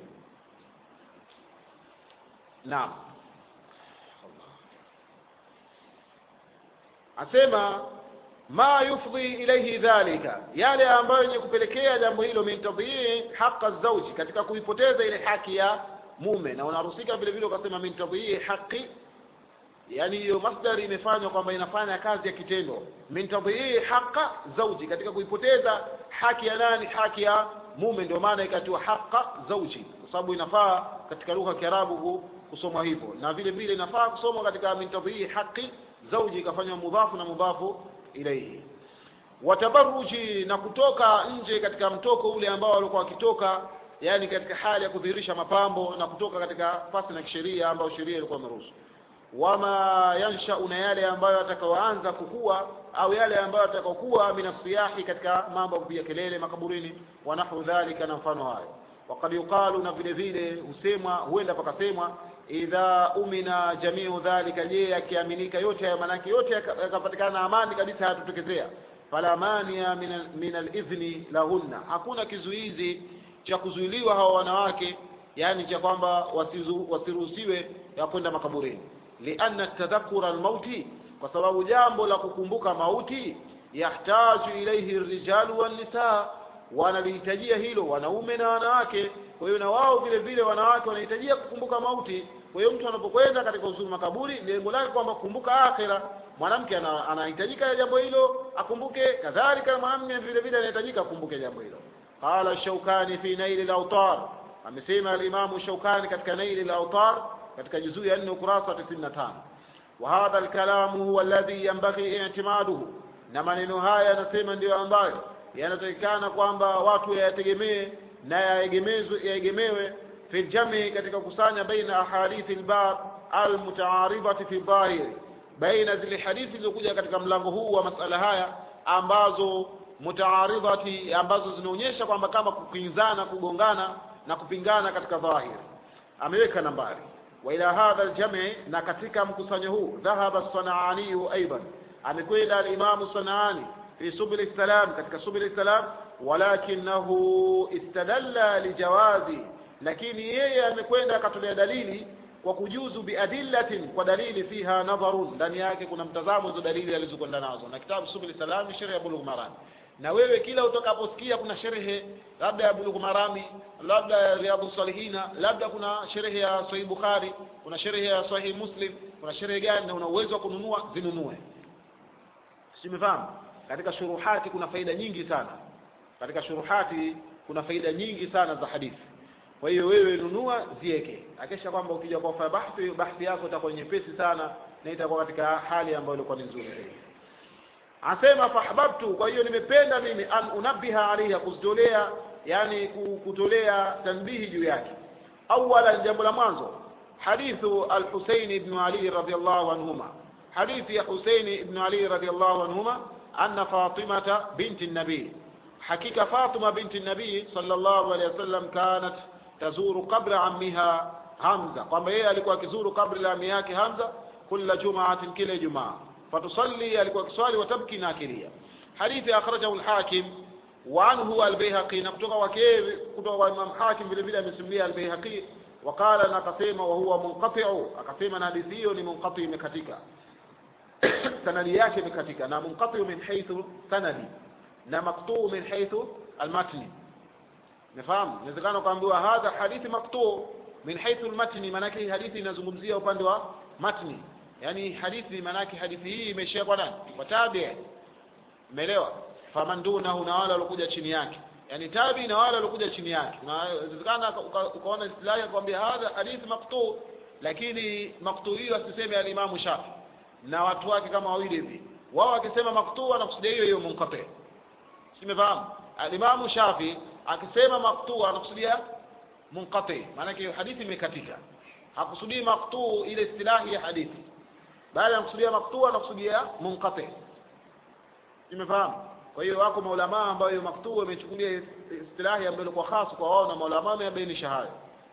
naam asema ma yufdhi ilayhi dhalika yale ambayo yenye kupelekea jambo hilo min tadhii haqa zauji katika kuipoteza ile haki ya mume na unarusika vile vile ukasema min tadhii haqi yani hiyo masdari imefanywa kwamba inafanya kazi ya kitendo min tadhii haqa zauji katika kuipoteza haki ya nani haki ya mume ndio maana ikatiwa haqa zauji kwa sababu inafaa katika lugha ya Kiarabu kusomwa hivyo na vile vile inafaa kusomwa katika min tadhii haqi zauji ikafanywa mudhafu na mudhafu ilaihi watabaruji na kutoka nje katika mtoko ule ambao walikuwa wakitoka yani katika hali ya kudhihirisha mapambo na kutoka katika fasi na kisheria ambayo sheria ilikuwa imeruhusu wama yanshau na yale ambayo atakaoanza kukua au yale ambayo atakaokuwa minasiyahi katika mambo ya kupiga kelele makaburini wa nahu dhalika na mfano hayo wakad yuqalu na vile vile husemwa huenda pakasemwa idha umina jamiu dhalika je yakiaminika yote haya manake yote yakapatikana amani kabisa hayatotokezea fala mania min alidhni lahunna hakuna kizuizi cha kuzuiliwa hawa wanawake yani cha kwamba wasizu- wasiruhusiwe ya kwenda makaburini lianna tadhakura almauti kwa sababu jambo la kukumbuka mauti yahtaju ilaihi rijalu wannisaa wanalihitajia hilo wanaume na wanawake kwa hiyo na wao vile vile wanawake wanahitajia kukumbuka mauti kwa hiyo mtu anapokwenda katika uzuri makaburi lengo lake kwamba kukumbuka akhira mwanamke ana- anahitajika jambo hilo akumbuke kadhalika mwanamume vile vile anahitajika akumbuke jambo hilo qala shaukani fi naili lautar amesema alimamu shaukani katika naili lautar katika juzuu ya nne ukurasa wa tisini na tano وهذا الكلام هو الذي ينبغي اعتماده na maneno haya yanasema ndiyo ambayo yanatakikana kwamba watu yayategemee na yaegemezwe yaegemewe fi ljami katika kusanya baina ahadithi lbab almutaaridhati fi dhahiri baina zile hadithi zilizokuja katika mlango huu wa masala haya ambazo mutaaridhati ambazo zinaonyesha kwamba kama kukinzana kugongana na kupingana katika dhahiri ameweka nambari wa ila hadha aljami na katika mkusanyo huu dhahaba sanaaniyu aidan amekwenda alimamu sanaani fi subuli salam katika subuli salam walakinahu istadalla lijawazi lakini yeye amekwenda akatolea dalili kwa kujuzu biadillatin kwa dalili fiha nadharun ndani yake kuna mtazamo hizo dalili alizokwenda nazo na kitabu subuli salam ni sheria ya bulugh maram na wewe kila utakaposikia kuna sherehe labda ya bulugh marami labda ya riyadhu salihina labda kuna sherehe ya sahih bukhari kuna sherehe ya sahih muslim kuna sherehe gani na una uwezo wa kununua zinunue simefahamu katika shuruhati kuna faida nyingi sana katika shuruhati kuna faida nyingi sana za hadithi kwa hiyo wewe nunua zieke akisha kwamba ukija kwa kufanya bahthi bahthi yako itakuwa nyepesi sana na itakuwa katika hali ambayo ilikuwa ni nzuri zaidi asema fahbabtu kwa hiyo nimependa mimi an unabbiha alaiha kuzitolea yani ku- kutolea tanbihi juu yake awala jambo la mwanzo hadithu al-Husayn ibn Ali radhiyallahu anhuma hadithi ya Husayn ibn Ali radhiyallahu anhuma anna Fatimata binti nabii hakika Fatima binti Nabii sallallahu alaihi wasallam kanat tazuru qabla ammiha Hamza, kwamba yeye alikuwa akizuru kabri la ami yake Hamza kila jumaatin, kila Ijumaa. Fatusalli, alikuwa akiswali, watabki, na akilia. Hadithi akhrajahu al-Hakim wa anhu al-Baihaqi, na kutoka kwake kutoka kwa Imam Hakim vile vile amesimulia al-Baihaqi waqala, na akasema wa huwa munqati'u, akasema na hadithi hiyo ni munqati, imekatika sanadi yake imekatika, na munqati min haythu sanadi na maqtu min haythu al-matni. Nafahamu, inawezekana ukaambiwa hadha hadithi maqtu min haythu al-matni, maanake hii hadithi inazungumzia upande wa matni, yani hadithi maanake hadithi hii imeishia kwa nani? Kwa tabi. Umeelewa? faman dunahu, na wale waliokuja chini yake, yani tabi na wale waliokuja chini yake. Inawezekana ukaona istilahi akwambia hadha hadithi maqtu, lakini maqtu hiyo asiseme al-Imam Shafi na watu wake kama wawili hivi, wao wakisema maqtu anakusudia hiyo hiyo munqati. Simefahamu? Al-Imam Shafi akisema maqtu anakusudia munqati, maana yake hadithi imekatika. Hakusudii maqtu ile istilahi ya hadithi, bali anakusudia maqtu anakusudia munqati. Simefahamu? Kwa hiyo wako maulamaa ambao hiyo maqtu imechukulia istilahi ambayo ilikuwa khas kwa wao, na maulamaa wamebainisha hayo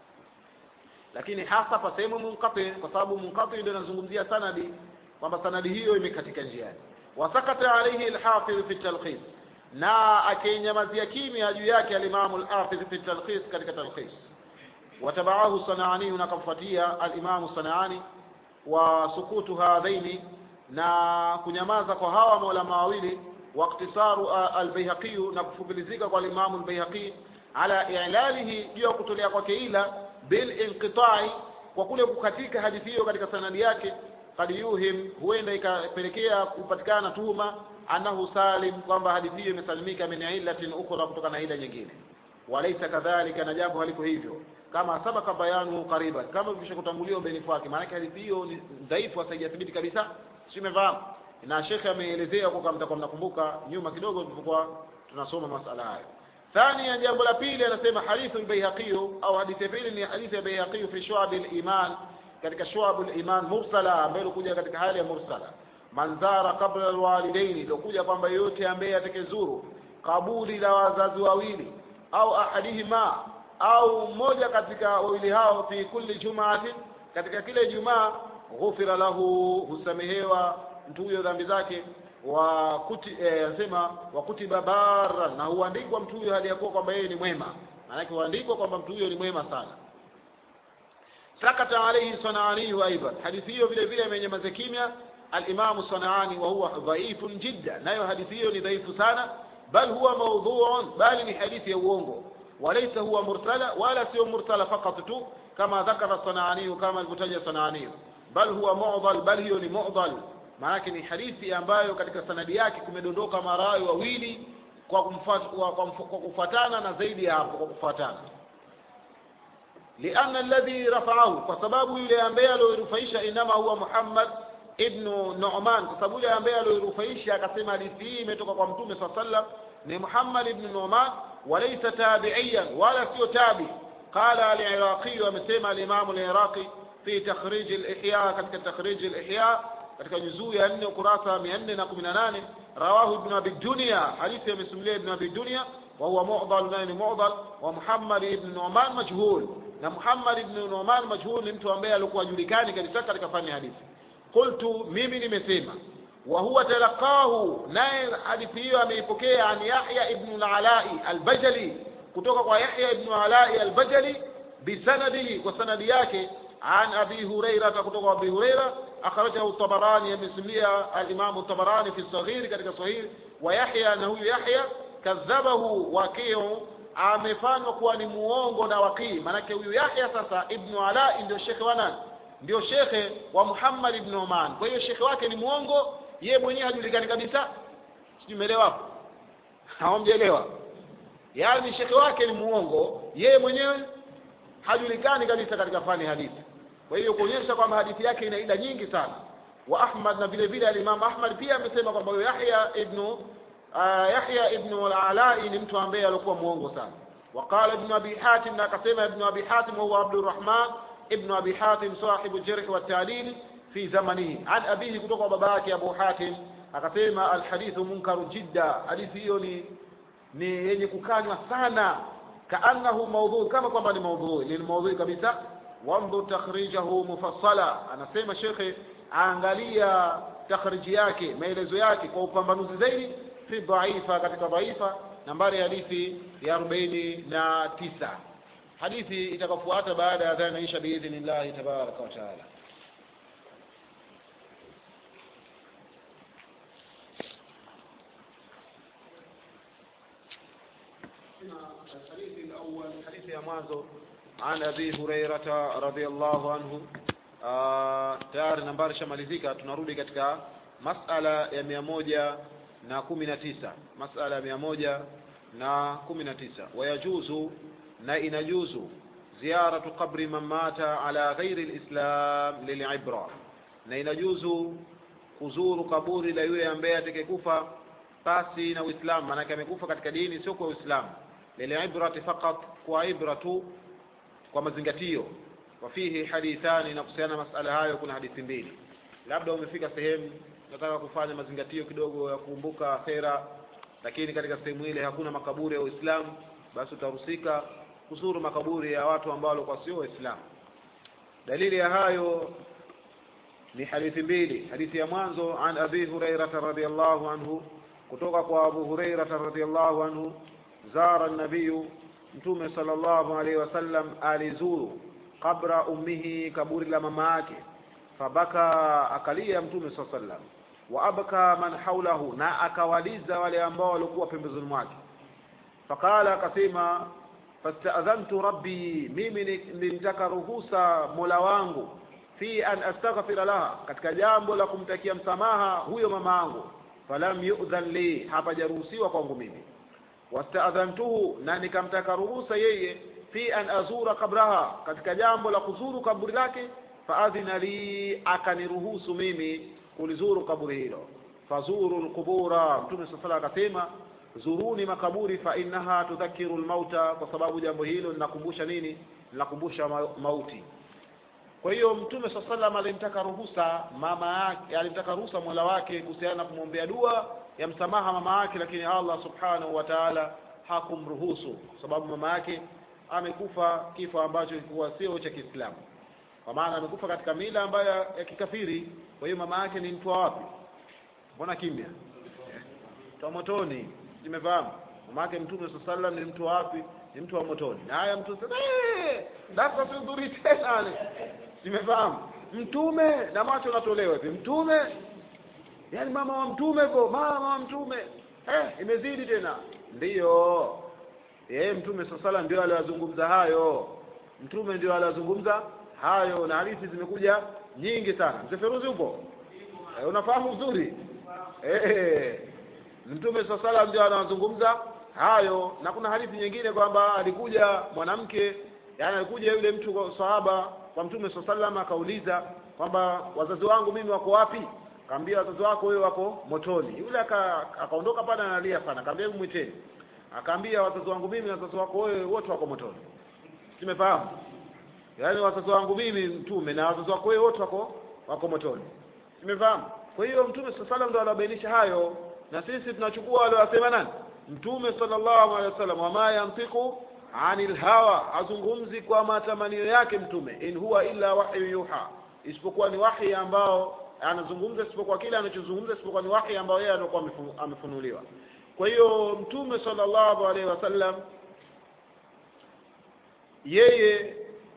lakini hasa kwa sehemu munqati, kwa sababu munqati ndio inazungumzia sanadi, kwamba sanadi hiyo imekatika njiani. Wasakata alayhi al-Hafidh fi talkhis, na akinyamazia kimya juu yake al-Imam al-Hafidh fi talkhis, katika talkhis. Watabaahu Sanaani, na kamfuatia al-Imam Sanaani. Wa sukutu hadhaini, na kunyamaza kwa hawa maulama wawili. Wa iktisaru al-Baihaqi, na kufupilizika kwa al-Imam al-Baihaqi ala i'lalihi, juu ya kutolea kwake ila bil inqita'i, kwa kule kukatika hadithi hiyo katika sanadi yake. Kad yuhim, huenda ikapelekea kupatikana tuhuma annahu salim, kwamba hadithi hiyo imesalimika min illatin ukhra, kutoka na ila nyingine. Walaisa kadhalika, na jambo haliko hivyo, kama sabaka bayanu qariban, kama kisha kutangulia ubainifu wake. Maana hadithi hiyo ni dhaifu, haijathibiti kabisa, si umefahamu? Na shekhe ameelezea kwa kama mtakuwa mnakumbuka nyuma kidogo tulipokuwa tunasoma masala hayo. Thania, jambo la pili, anasema hadithu al-Baihaqi au hadithi ya pili ni hadithi ya Baihaqi fi shu'ab al-iman, katika shu'ab al-iman mursala, ambayo ilikuja katika hali ya mursala. Manzara qabla al-walidaini, ilikuja kwamba yote ambaye atakayezuru kaburi la wazazi wawili au ahadihima au mmoja katika wawili hao, fi kulli jumaatin, katika kile Jumaa, ghufira lahu, husamehewa mtu huyo dhambi zake wa kuti anasema eh, wa kutiba barra, na huandikwa mtu huyo hali ya kuwa kwamba yeye ni mwema. Maanake huandikwa kwamba mtu huyo ni mwema sana. Sakata alayhi Sanaani wa aidan, hadithi hiyo vile vile imenyamaza kimya al-Imam Sanaani, wa huwa dhaifun jidda, nayo hadithi hiyo ni dhaifu sana. Bal huwa mawdhu'un, bali ni hadithi ya uongo. Walaysa huwa mursala, wala sio mursala fakat tu, kama dhakara Sanaani, kama alivyotaja Sanaani. Bal huwa mu'dhal, bal hiyo ni mu'dhal maanake ni hadithi ambayo katika sanadi yake kumedondoka marawi wawili kwa kumfuata, kwa, kwa, kwa kufuatana na zaidi ya hapo kwa kufuatana. Lianna alladhi rafa'ahu, kwa sababu yule ambaye aliyorufaisha inama huwa Muhammad ibn Nu'man, kwa sababu yule ambaye aliyorufaisha akasema hadithi hii imetoka kwa Mtume swalla sallam ni Muhammad ibn Nu'man, walaysa tabi'iyan, wala sio tabi. Qala al-Iraqi, amesema al-Imam al-Iraqi fi takhrij al-Ihya, katika takhrij al-Ihya katika juzuu ya nne ukurasa mia nne na kumi na nane rawahu ibn abi dunya hadithi amesimulia ibn abi dunya wa huwa mu'dal naye ni mu'dal wa muhammad ibn nu'man majhul na muhammad ibn nu'man majhul ni mtu ambaye alikuwa julikani kabisa katika fani ya hadithi qultu mimi nimesema wa huwa talaqahu naye hadithi hiyo ameipokea an yahya ibn al-alai al-bajali kutoka kwa yahya ibn alai al-bajali bisanadihi kwa sanadi yake an abi huraira kutoka kwa abi huraira akhrajahu Tabarani, amesimulia alimamu Tabarani fi saghir, katika sahih wa Yahya, na huyu Yahya kadhabahu Waqiu, amefanywa kuwa ni muongo na Waqii. Maanake huyu Yahya sasa ibnu Alai ndio shekhe wa nani? Ndio shekhe wa Muhammad ibn Oman. Kwa hiyo shekhe wake ni muongo, yeye mwenyewe hajulikani kabisa. Sijui umeelewa hapo? Hawamjaelewa? Yaani shekhe wake ni muongo, yeye mwenyewe hajulikani kabisa katika fani hadithi kwa hiyo kuonyesha kwamba hadithi yake ina ila nyingi sana. Wa Ahmad na vile vile al-Imam Ahmad pia amesema kwamba huyo Yahya ibn uh, Yahya ibn al-Alai ni mtu ambaye alikuwa muongo sana. Wa qala ibn Abi Hatim, na akasema ibn Abi Hatim huwa Abdurrahman ibn Abi Hatim sahibu jarh wa ta'dil fi zamanihi, an abihi, kutoka baba yake Abu Hatim akasema alhadithu munkaru jidda, hadithi hiyo ni ni yenye kukanywa sana kaannahu maudhui kama kwamba ni maudhui ni maudhui kabisa wandhur takhrijahu mufassala anasema shekhe angalia takhriji yake maelezo yake kwa upambanuzi zaidi fi dhaifa katika dhaifa nambari ya hadithi ya arobaini na tisa hadithi itakafuata baada ya adhana isha biidhnillahi tabaraka wa taala الحديث الأول حديث يا مازو عن أبي هريرة رضي الله عنه tayari nambari shamalizika tunarudi katika masala ya mia moja na kumi na tisa masala ya mia moja na kumi na tisa wayajuzu na inajuzu ziyaratu qabri man mata ala ghairi lislam lilibra na inajuzu kuzuru kaburi la yule ambaye atakayekufa pasi na uislamu maanake amekufa katika dini sio kwa uislamu lilibrati faqat kwa ibra tu kwa mazingatio wafihi hadithani na kuhusiana na masala hayo kuna hadithi mbili labda umefika sehemu unataka kufanya mazingatio kidogo ya kukumbuka akhera lakini katika sehemu ile hakuna makaburi ya uislamu basi utahusika kuzuru makaburi ya watu ambao walikuwa sio waislamu dalili ya hayo ni hadithi mbili hadithi ya mwanzo an abi hurairata radiallahu anhu kutoka kwa abu hurairata radiallahu anhu zara nabiyu mtume sallallahu alaihi wasallam alizuru qabra ummihi kaburi la mama yake fabaka akalia mtume saa sallam wa abka man haulahu na akawaliza wale ambao walikuwa pembezoni mwake faqala akasema fastadhantu rabbi mimi nilitaka ruhusa mola wangu fi an astaghfira laha katika jambo la kumtakia msamaha huyo mama yangu falam yu'dhan li hapajaruhusiwa kwangu mimi wastadhantuhu na nikamtaka ruhusa yeye fi an azura kabraha katika jambo la kuzuru kaburi lake faadhina li akaniruhusu mimi kulizuru kaburi hilo fazuru lqubura mtume saa sala akasema zuruni makaburi fa innaha tudhakiru lmauta kwa sababu jambo hilo linakumbusha nini linakumbusha mauti kwa hiyo mtume saa salam alimtaka ruhusa mama yake alimtaka ruhusa mola wake kuhusiana na kumwombea dua ya msamaha mama yake lakini allah subhanahu wa taala hakumruhusu kwa sababu mama yake amekufa kifo ambacho kilikuwa sio cha kiislamu kwa maana amekufa katika mila ambayo ya kikafiri kwa hiyo mama yake ni mtu wa wapi mbona kimya mtu wa motoni nimefahamu mama yake mtume saa salam ni mtu wa wapi ni mtu wa motoni na haya mtu sasa darsa sidhuri tena nimefahamu mtume na macho natolewa hivi mtume yaani mama wa mtume ko mama wa mtume eh, imezidi tena ndiyo yeye mtume saa salam ndio aliyazungumza hayo mtume ndio aliyazungumza hayo na hadithi zimekuja nyingi sana mzee feruzi upo eh, unafahamu vizuri eh, mtume saa salam ndio anazungumza hayo na kuna hadithi nyingine kwamba alikuja mwanamke yani alikuja yule mtu sahaba kwa mtume saa salam akauliza kwamba wazazi wangu mimi wako wapi kaambia wazazi wako wewe wako motoni yule akaondoka aka pale analia sana akaambia hebu mwiteni akaambia wazazi wangu mimi na wazazi wako wewe wote wako motoni simefahamu yaani wazazi wangu mimi mtume na wazazi wako wewe wote wako wako motoni simefahamu kwa hiyo mtume saa salam ndo anabainisha hayo na sisi tunachukua aliowasema nani mtume sallallahu alaihi wasallam wama yantiku anil hawa hazungumzi kwa matamanio yake mtume in huwa illa wahyu yuha isipokuwa ni wahi ambao anazungumza isipokuwa kile anachozungumza isipokuwa ni wahi ambao yeye anakuwa amefunuliwa kwa hiyo mtume sallallahu alaihi wasallam yeye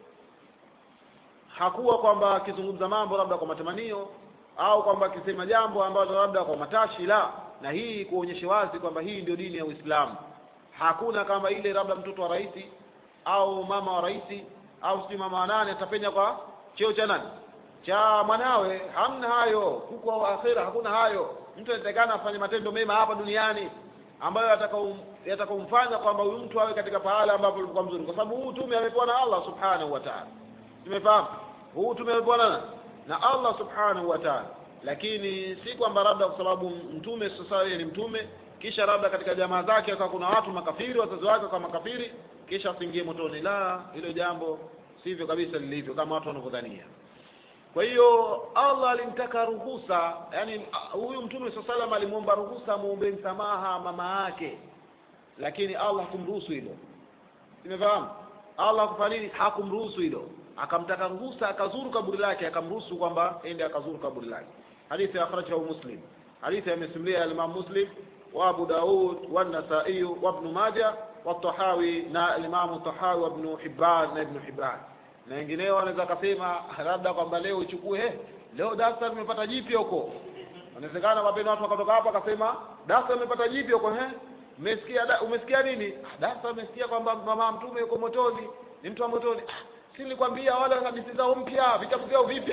hakuwa kwamba akizungumza mambo labda kwa matamanio au kwamba akisema jambo ambalo labda kwa matashi la na hii kuonyesha wazi kwamba hii ndio dini ya Uislamu hakuna kama ile labda mtoto wa rais au mama wa rais au sijui mama wa nane atapenya kwa cheo cha nani cha mwanawe hamna hayo huko akhira hakuna hayo mtu anatakana afanye matendo mema hapa duniani ambayo yatakaumfanya kwamba huyu mtu awe katika pahala ambapo alikuwa mzuri kwa sababu huu tume amepewa na Allah subhanahu wa ta'ala tumefahamu huu tume amepewa na na Allah subhanahu wa ta'ala lakini si kwamba labda kwa sababu mtume sasa yeye ni mtume kisha labda katika jamaa zake akawa kuna watu makafiri wazazi wake kama makafiri kisha asiingie motoni la hilo jambo sivyo kabisa lilivyo kama watu wanavyodhania kwa hiyo Allah alimtaka ruhusa yani huyu mtume saa salam alimwomba ruhusa muombe msamaha mama yake lakini Allah hakumruhusu hilo Umefahamu? Allah hakufanya nini? Hakumruhusu hilo, akamtaka ruhusa, akazuru kaburi lake, akamruhusu kwamba ende akazuru kaburi lake. Hadithi akhrajahu Muslim, hadithi amesimulia al-Imam Muslim wa Abu Daud wa An-Nasa'i wa Ibn Majah wa Tahawi na al-Imam Tahawi wa Ibn Hibban na Ibn Hibban na wengineo wanaweza akasema labda kwamba leo ichukue eh, leo darasa tumepata jipya huko. Inawezekana mapema watu wakatoka hapa akasema darasa tumepata jipya huko eh umesikia da, umesikia nini darasa umesikia kwamba mama mtume yuko motoni ni mtu wa motoni ah, si nilikwambia wale hadithi zao mpya vitabu vyao vipya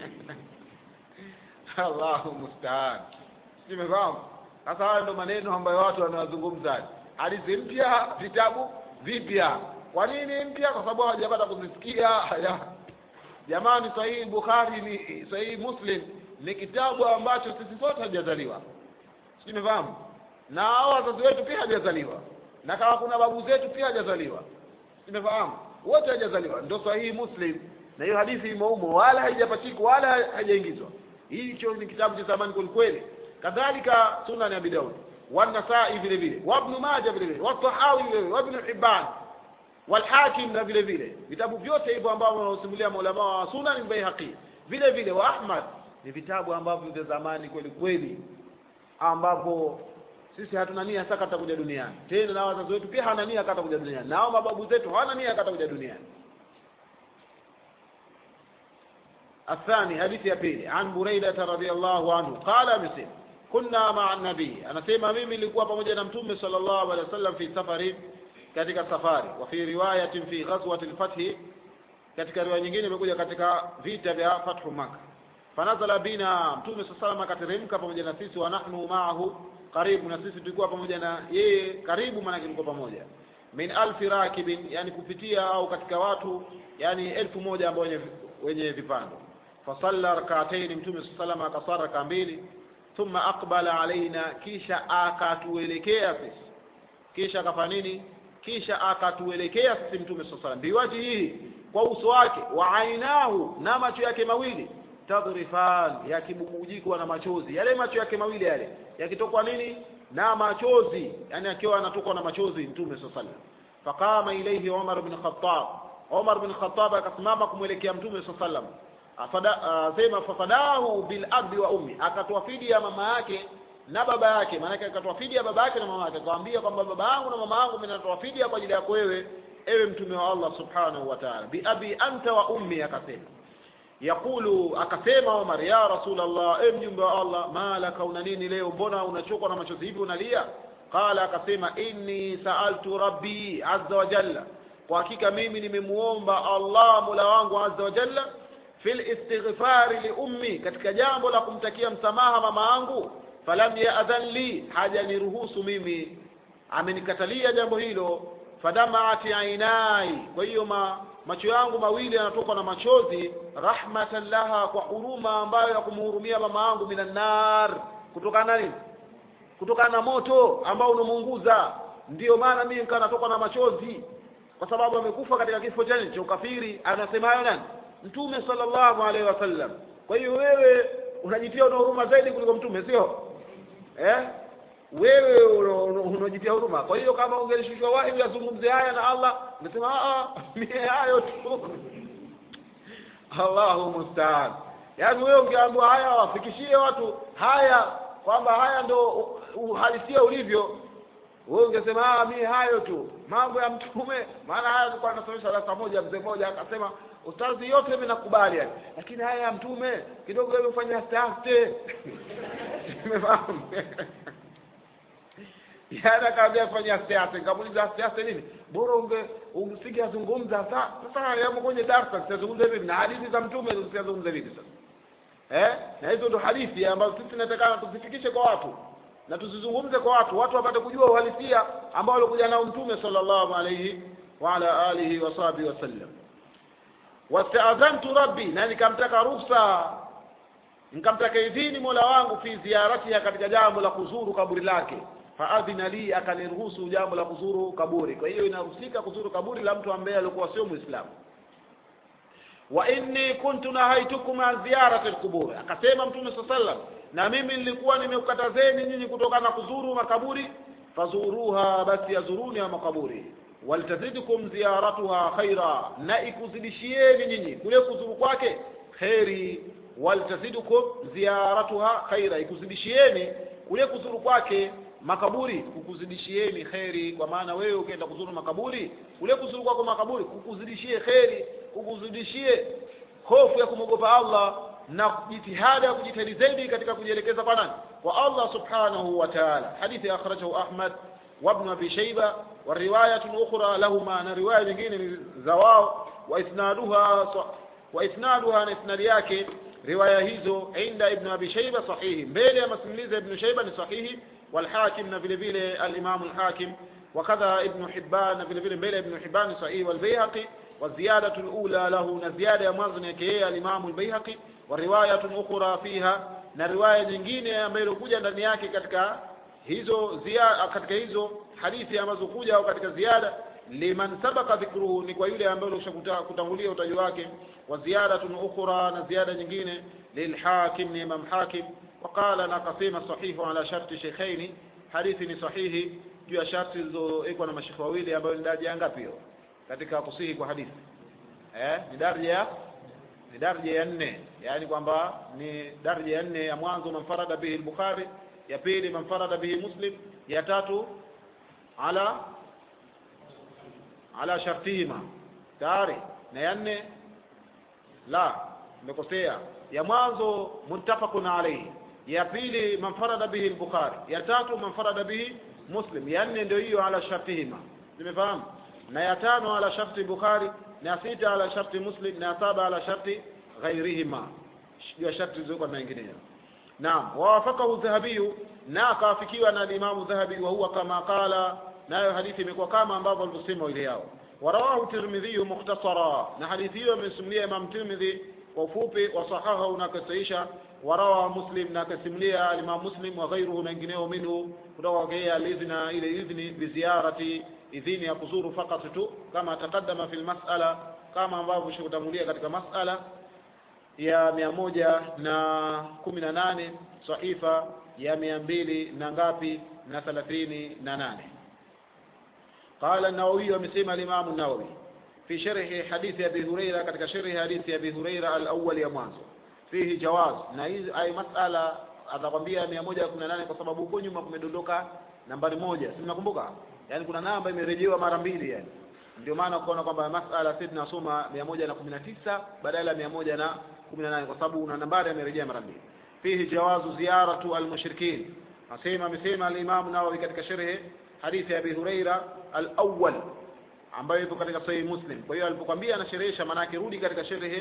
Allahu musta'an simefahamu sasa haya ndo maneno ambayo watu wanazungumza hadithi mpya vitabu vipya kwa nini mpya kwa sababu hawajapata kuzisikia jamani sahihi bukhari ni sahihi muslim ni kitabu ambacho sisi sote hajazaliwa simefahamu na hao wazazi wetu pia hajazaliwa na kama kuna babu zetu pia hajazaliwa umefahamu wote hajazaliwa ndio sahihi muslim na hiyo hadithi imeumo wala haijapachikwa wala haijaingizwa hicho ni kitabu cha zamani kwelikweli kadhalika sunan ya Daud wa Nasai vile vile wa Ibn Majah vile vile wa Tahawi vile vile wa Ibn Hibban wal Hakim na vile vile vitabu vyote hivyo ambavyo wanaosimulia maulama wa Sunan Baihaqi vile vile wa Ahmad ni vitabu ambavyo vya zamani kweli kweli ambapo sisi hatuna nia sasa katakuja duniani tena na wazazi wetu pia hawana nia katakuja duniani nao mababu zetu hawana nia katakuja duniani الثاني حديث يا بيلي عن بريدة رضي الله عنه قال مسلم كنا مع النبي أنا سيما mimi nilikuwa pamoja na mtume sallallahu alaihi wasallam fi safari katika safari wa fi riwayatin fi ghazwati al-fath katika riwaya nyingine imekuja katika vita vya fathu makkah fanazala bina mtume sallallahu akateremka pamoja na sisi wa nahnu ma'ahu karibu na sisi tulikuwa pamoja na yeye karibu maana tulikuwa pamoja min alfi rakibin yani kupitia au katika watu yani elfu moja ambao wenye wenye vipando fasalla rak'atayn mtume sallallahu akasara raka mbili thumma aqbala alaina kisha akatuelekea sisi kisha akafanya nini kisha akatuelekea sisi mtume sallallahu biwaji hii kwa uso wake wa ainahu na macho yake mawili tadrifan yakibubujikwa na machozi yale macho yake mawili yale yakitokwa nini na machozi yani akiwa anatokwa na machozi mtume sallallahu alaihi faqama ilayhi Umar bin Khattab Umar bin Khattab akasimama kumwelekea mtume sallallahu alaihi sema fafadahu bil abi wa ummi akatoa fidia mama yake na baba yake maana yake akatoa fidia baba yake na mama yake akamwambia kwamba baba yangu na mama yangu mimi natoa fidia kwa ajili yako wewe ewe mtume wa Allah subhanahu wa ta'ala bi abi anta wa ummi akasema yakulu akasema Omar ya Rasulullah e mjumbe wa Allah malaka una nini leo mbona unachokwa na machozi hivi unalia qala akasema inni saaltu rabbi azza wa jalla kwa hakika mimi nimemuomba Allah mola wangu azza wa jalla fil istighfari li ummi katika jambo la kumtakia msamaha mama yangu falam yaadhan li haja niruhusu mimi amenikatalia jambo hilo fadamaati ainai kwa hiyo ma macho yangu mawili yanatoka na machozi rahmatan laha kwa huruma ambayo ya kumhurumia mama yangu minan nar kutokana na nini kutokana na moto ambao unamuunguza ndiyo maana mimi nikaa natoka na machozi kwa sababu amekufa katika kifo cha cha ukafiri anasema hayo nani mtume sallallahu alaihi wasallam kwa hiyo wewe unajitia una huruma zaidi kuliko mtume sio eh wewe unajitia huruma kwa hiyo kama ungelishushwa wahi yazungumze haya na Allah ungesema a mie hayo tu Allahu musta'an yaani wewe ungeambiwa haya wafikishie watu haya kwamba haya ndo uhalisia ulivyo wewe ungesema ah mimi hayo tu mambo ya mtume maana haya tulikuwa tunasomesha darasa moja mzee mmoja akasema ustazi yote mimi nakubali yani lakini haya ya mtume kidogo wewe ufanye aste umefahamu yana akaambia fanya siasa nikamuuliza siasa nini bora unge usingezungumza sasa sasa yamo kwenye darasa tutazungumza vipi na hadithi za mtume tutazungumza vipi sasa eh na hizo ndo hadithi ambazo sisi tunatakana tuzifikishe kwa watu na tuzizungumze kwa watu watu wapate kujua uhalisia ambao alikuja nao mtume sallallahu alayhi wa ala alihi wa sahbihi wasallam wastaadhantu rabbi na nikamtaka ruhusa nikamtaka idhini mola wangu fi ziyaratiha katika jambo la kuzuru kaburi lake faadhina li akaniruhusu jambo la kuzuru kaburi kwa hiyo inahusika kuzuru kaburi la mtu ambaye alikuwa sio muislamu wa inni kuntu nahaitukum an ziyarati alqubur akasema mtume saa sallam na mimi nilikuwa nimekukatazeni nyinyi kutokana na kuzuru makaburi fazuruha basi yazuruni ya makaburi waltazidkum ziyaratuha khaira na ikuzidishieni nyinyi kule kuzuru kwake kheri waltazidukum ziyaratuha khaira ikuzidishieni kule kuzuru kwake makaburi kukuzidishieni kheri kwa maana wewe ukienda kuzuru makaburi kule kuzuru kwako makaburi kukuzidishie kheri kukuzidishie hofu ya kumwogopa Allah na jitihada ya kujitahidi zaidi katika kujielekeza kwa nani kwa Allah subhanahu wa ta'ala hadithi akhrajahu Ahmad wa ibn Abi Shayba wa riwayatun ukhra lahuma na riwaya nyingine ni za wao wa isnaduha wa isnaduha na isnadi yake riwaya hizo inda ibn Abi Shayba sahihi mbele ya masimulizi ya ibn Shayba ni sahihi والحاكم na vile vile al-Imam al-Hakim وكذا ابن حبان vile vile mbele ابن حبان صحيح والبيهقي والزيادة الأولى له نزيادة ya mwanzo ni yake الإمام البيهقي ورواية أخرى فيها na riwaya nyingine ambayo ilikuja ndani yake katika hizo ziada katika hizo hadithi ambazo kuja au katika ziada liman sabaka dhikruhu ni kwa yule ambaye kutangulia utaji wake wa ziyadatun ukhra na ziada nyingine lilhakim ni imam hakim وقال na akasema sahihu ala sharti sheikhaini hadithi ni sahihi juu ya sharti zilizowekwa na mashekhe wawili ambayo ni daraja ngapi hiyo katika kusihi kwa hadithi eh ni daraja ya ni daraja ya nne yaani kwamba ni daraja ya nne ya mwanzo manfarada bihi al-Bukhari ya pili manfarada bihi Muslim ya tatu ala ala shartihima tayari na ya nne la nimekosea ya mwanzo muttafaqun alayhi ya pili manfarada bihi al-Bukhari ya tatu manfarada bihi Muslim ya nne ndio hiyo ala shartihima nimefahamu na ya tano ala sharti Bukhari na ya sita ala sharti Muslim na ya saba ala sharti ghairihima ya sharti zilizokuwa na mengineyo naam wawafakahu dhahabiyu na akawafikiwa na Imamu Dhahabi wa huwa kama qala nayo hadithi imekuwa kama ambavyo walivyosema ile yao warawahu Tirmidhi mukhtasara na hadithi hiyo amesimulia Imam Tirmidhi kwa ufupi wasahahahu na akasaisha warawa Muslim na akasimulia Imam Muslim wa ghairuhu na wengineo minhu kutoka kwa yeye alidhina ile idhni biziarati idhini ya kuzuru fakat tu kama taqaddama fil mas'ala kama ambavyo shikutangulia katika mas'ala ya mia moja na kumi na nane sahifa ya mia mbili na ngapi na thelathini na nane qala an-nawawi amesema al-imam an-nawawi fi sharhi hadithi abi huraira katika sharhi hadithi abi huraira al-awwal ya mwanzo fihi jawaz na hizi ay masala atakwambia mia moja kumi na nane kwa sababu huko nyuma kumedondoka nambari moja si mnakumbuka yani kuna namba imerejewa mara mbili yani ndio maana ukaona kwamba masala sisi tunasoma mia moja na kumi na tisa badala ya mia moja na kumi na nane kwa sababu una nambari amerejea mara mbili fihi jawazu ziyaratu almushrikin asema amesema al-Imam Nawawi katika sharhi hadithi ya Abi Huraira al-awwal ambayo ipo katika Sahih Muslim kwa hiyo alipokuambia anasherehesha maana yake rudi katika sharhi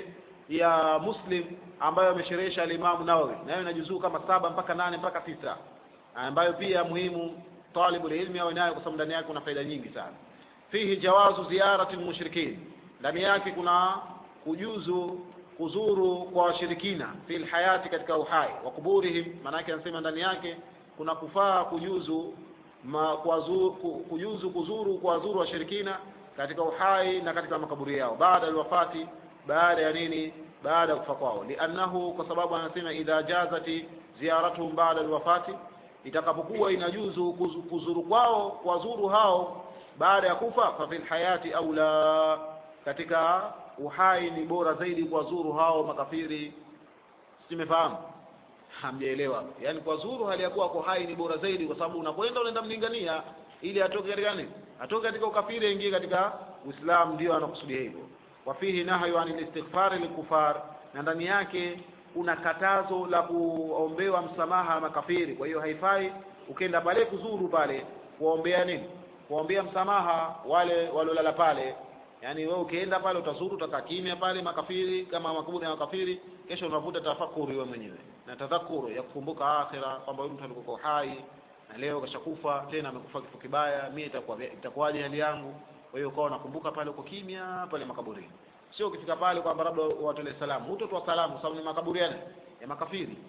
ya Muslim ambayo amesherehesha al-Imam Nawawi nayo inajuzuu kama saba mpaka nane mpaka tisa ambayo pia muhimu talibul ilmi awe nayo kwa sababu ndani yake kuna faida nyingi sana fihi jawazu ziyarati almushrikin ndani yake kuna kujuzu kuzuru kwa washirikina fil hayati katika uhai wa kuburihim maanake anasema ndani yake kuna kufaa kujuzu ma, kuwazuru, kujuzu kuzuru kwa wazuru washirikina katika uhai na katika makaburi yao baada alwafati baada ya nini baada ya kufa kwao liannahu kwa sababu anasema idha jazati ziyaratuhum baada alwafati itakapokuwa inajuzu kuzuru kwao kuwazuru hao baada ya kufa fa fil hayati au la katika uhai ni bora zaidi kuwazuru hao makafiri simefahamu hamjaelewa yani kuwazuru hali ya kuwa kwa hai ni bora zaidi kwa sababu unapoenda unaenda mlingania ili atoke katika nini atoke katika ukafiri aingie katika uislamu ndio anakusudia hivyo wafihi nahyu anil istighfari likufar na ndani yake kuna katazo la kuombewa msamaha makafiri kwa hiyo haifai ukenda pale kuzuru pale kuombea nini kuombea msamaha wale waliolala pale yaani wewe ukienda pale utazuru utakaa kimya pale makafiri kama makaburi ya makafiri kesho unavuta tafakuri wewe mwenyewe na tadhakuru ya kukumbuka akhira kwamba huyu mtu alikuwa hai na leo kashakufa tena amekufa kifo kibaya mimi itakuwa itakuwaje hali yangu kwa hiyo ukawa unakumbuka pale uko kimya pale makaburini sio ukifika pale kwamba labda watolee salamu hutotoa salamu sababu ni makaburi ya ya makafiri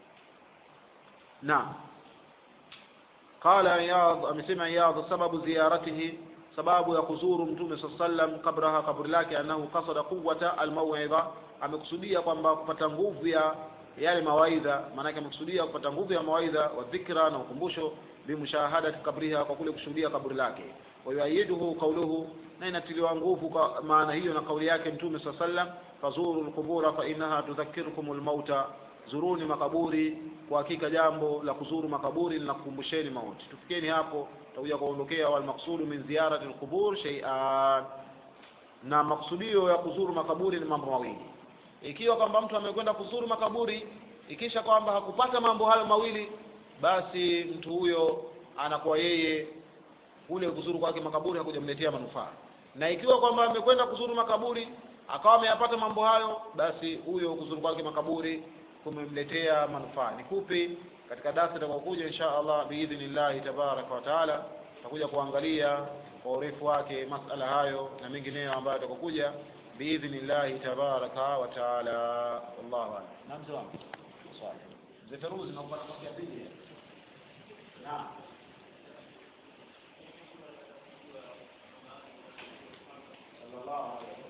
naam قال عياض amesema عياض sababu ziyaratihi sababu ya kuzuru mtume saa sallam kabraha kaburi lake annahu qasada quwwata almawidha amekusudia kwamba kupata nguvu ya yale mawaidha maanake amekusudia kupata nguvu ya mawaidha wa dhikra na ukumbusho bimushahadati kabriha kwa kule kushuhudia kaburi lake wayuayiduhu qauluhu na inatiliwa nguvu kwa maana hiyo na kauli yake mtume saa sallam fazuru lqubura fainaha tudhakirukum lmauta zuruni makaburi kwa hakika jambo la kuzuru makaburi linakukumbusheni mauti tufikeni hapo takuja kuondokea walmaksudu min ziyarati lqubur sheian na maksudio ya kuzuru makaburi ni mambo mawili ikiwa kwamba mtu amekwenda kuzuru makaburi ikisha kwamba hakupata mambo hayo mawili basi mtu huyo anakuwa yeye ule kuzuru kwake makaburi hakujamletea manufaa na ikiwa kwamba amekwenda kuzuru makaburi akawa ameyapata mambo hayo basi huyo kuzuru kwake makaburi kumemletea manufaa ni kupi katika darasa itakayokuja insha allah biidhnillahi tabaraka wa taala tutakuja kuangalia kwa urefu wake masala hayo na mengineyo ambayo yatakokuja biidhnillahi tabaraka wa taala wallahu alam na mzee wangu swali mzee feruzi naomba nafasi ya pili naam sallallahu alaihi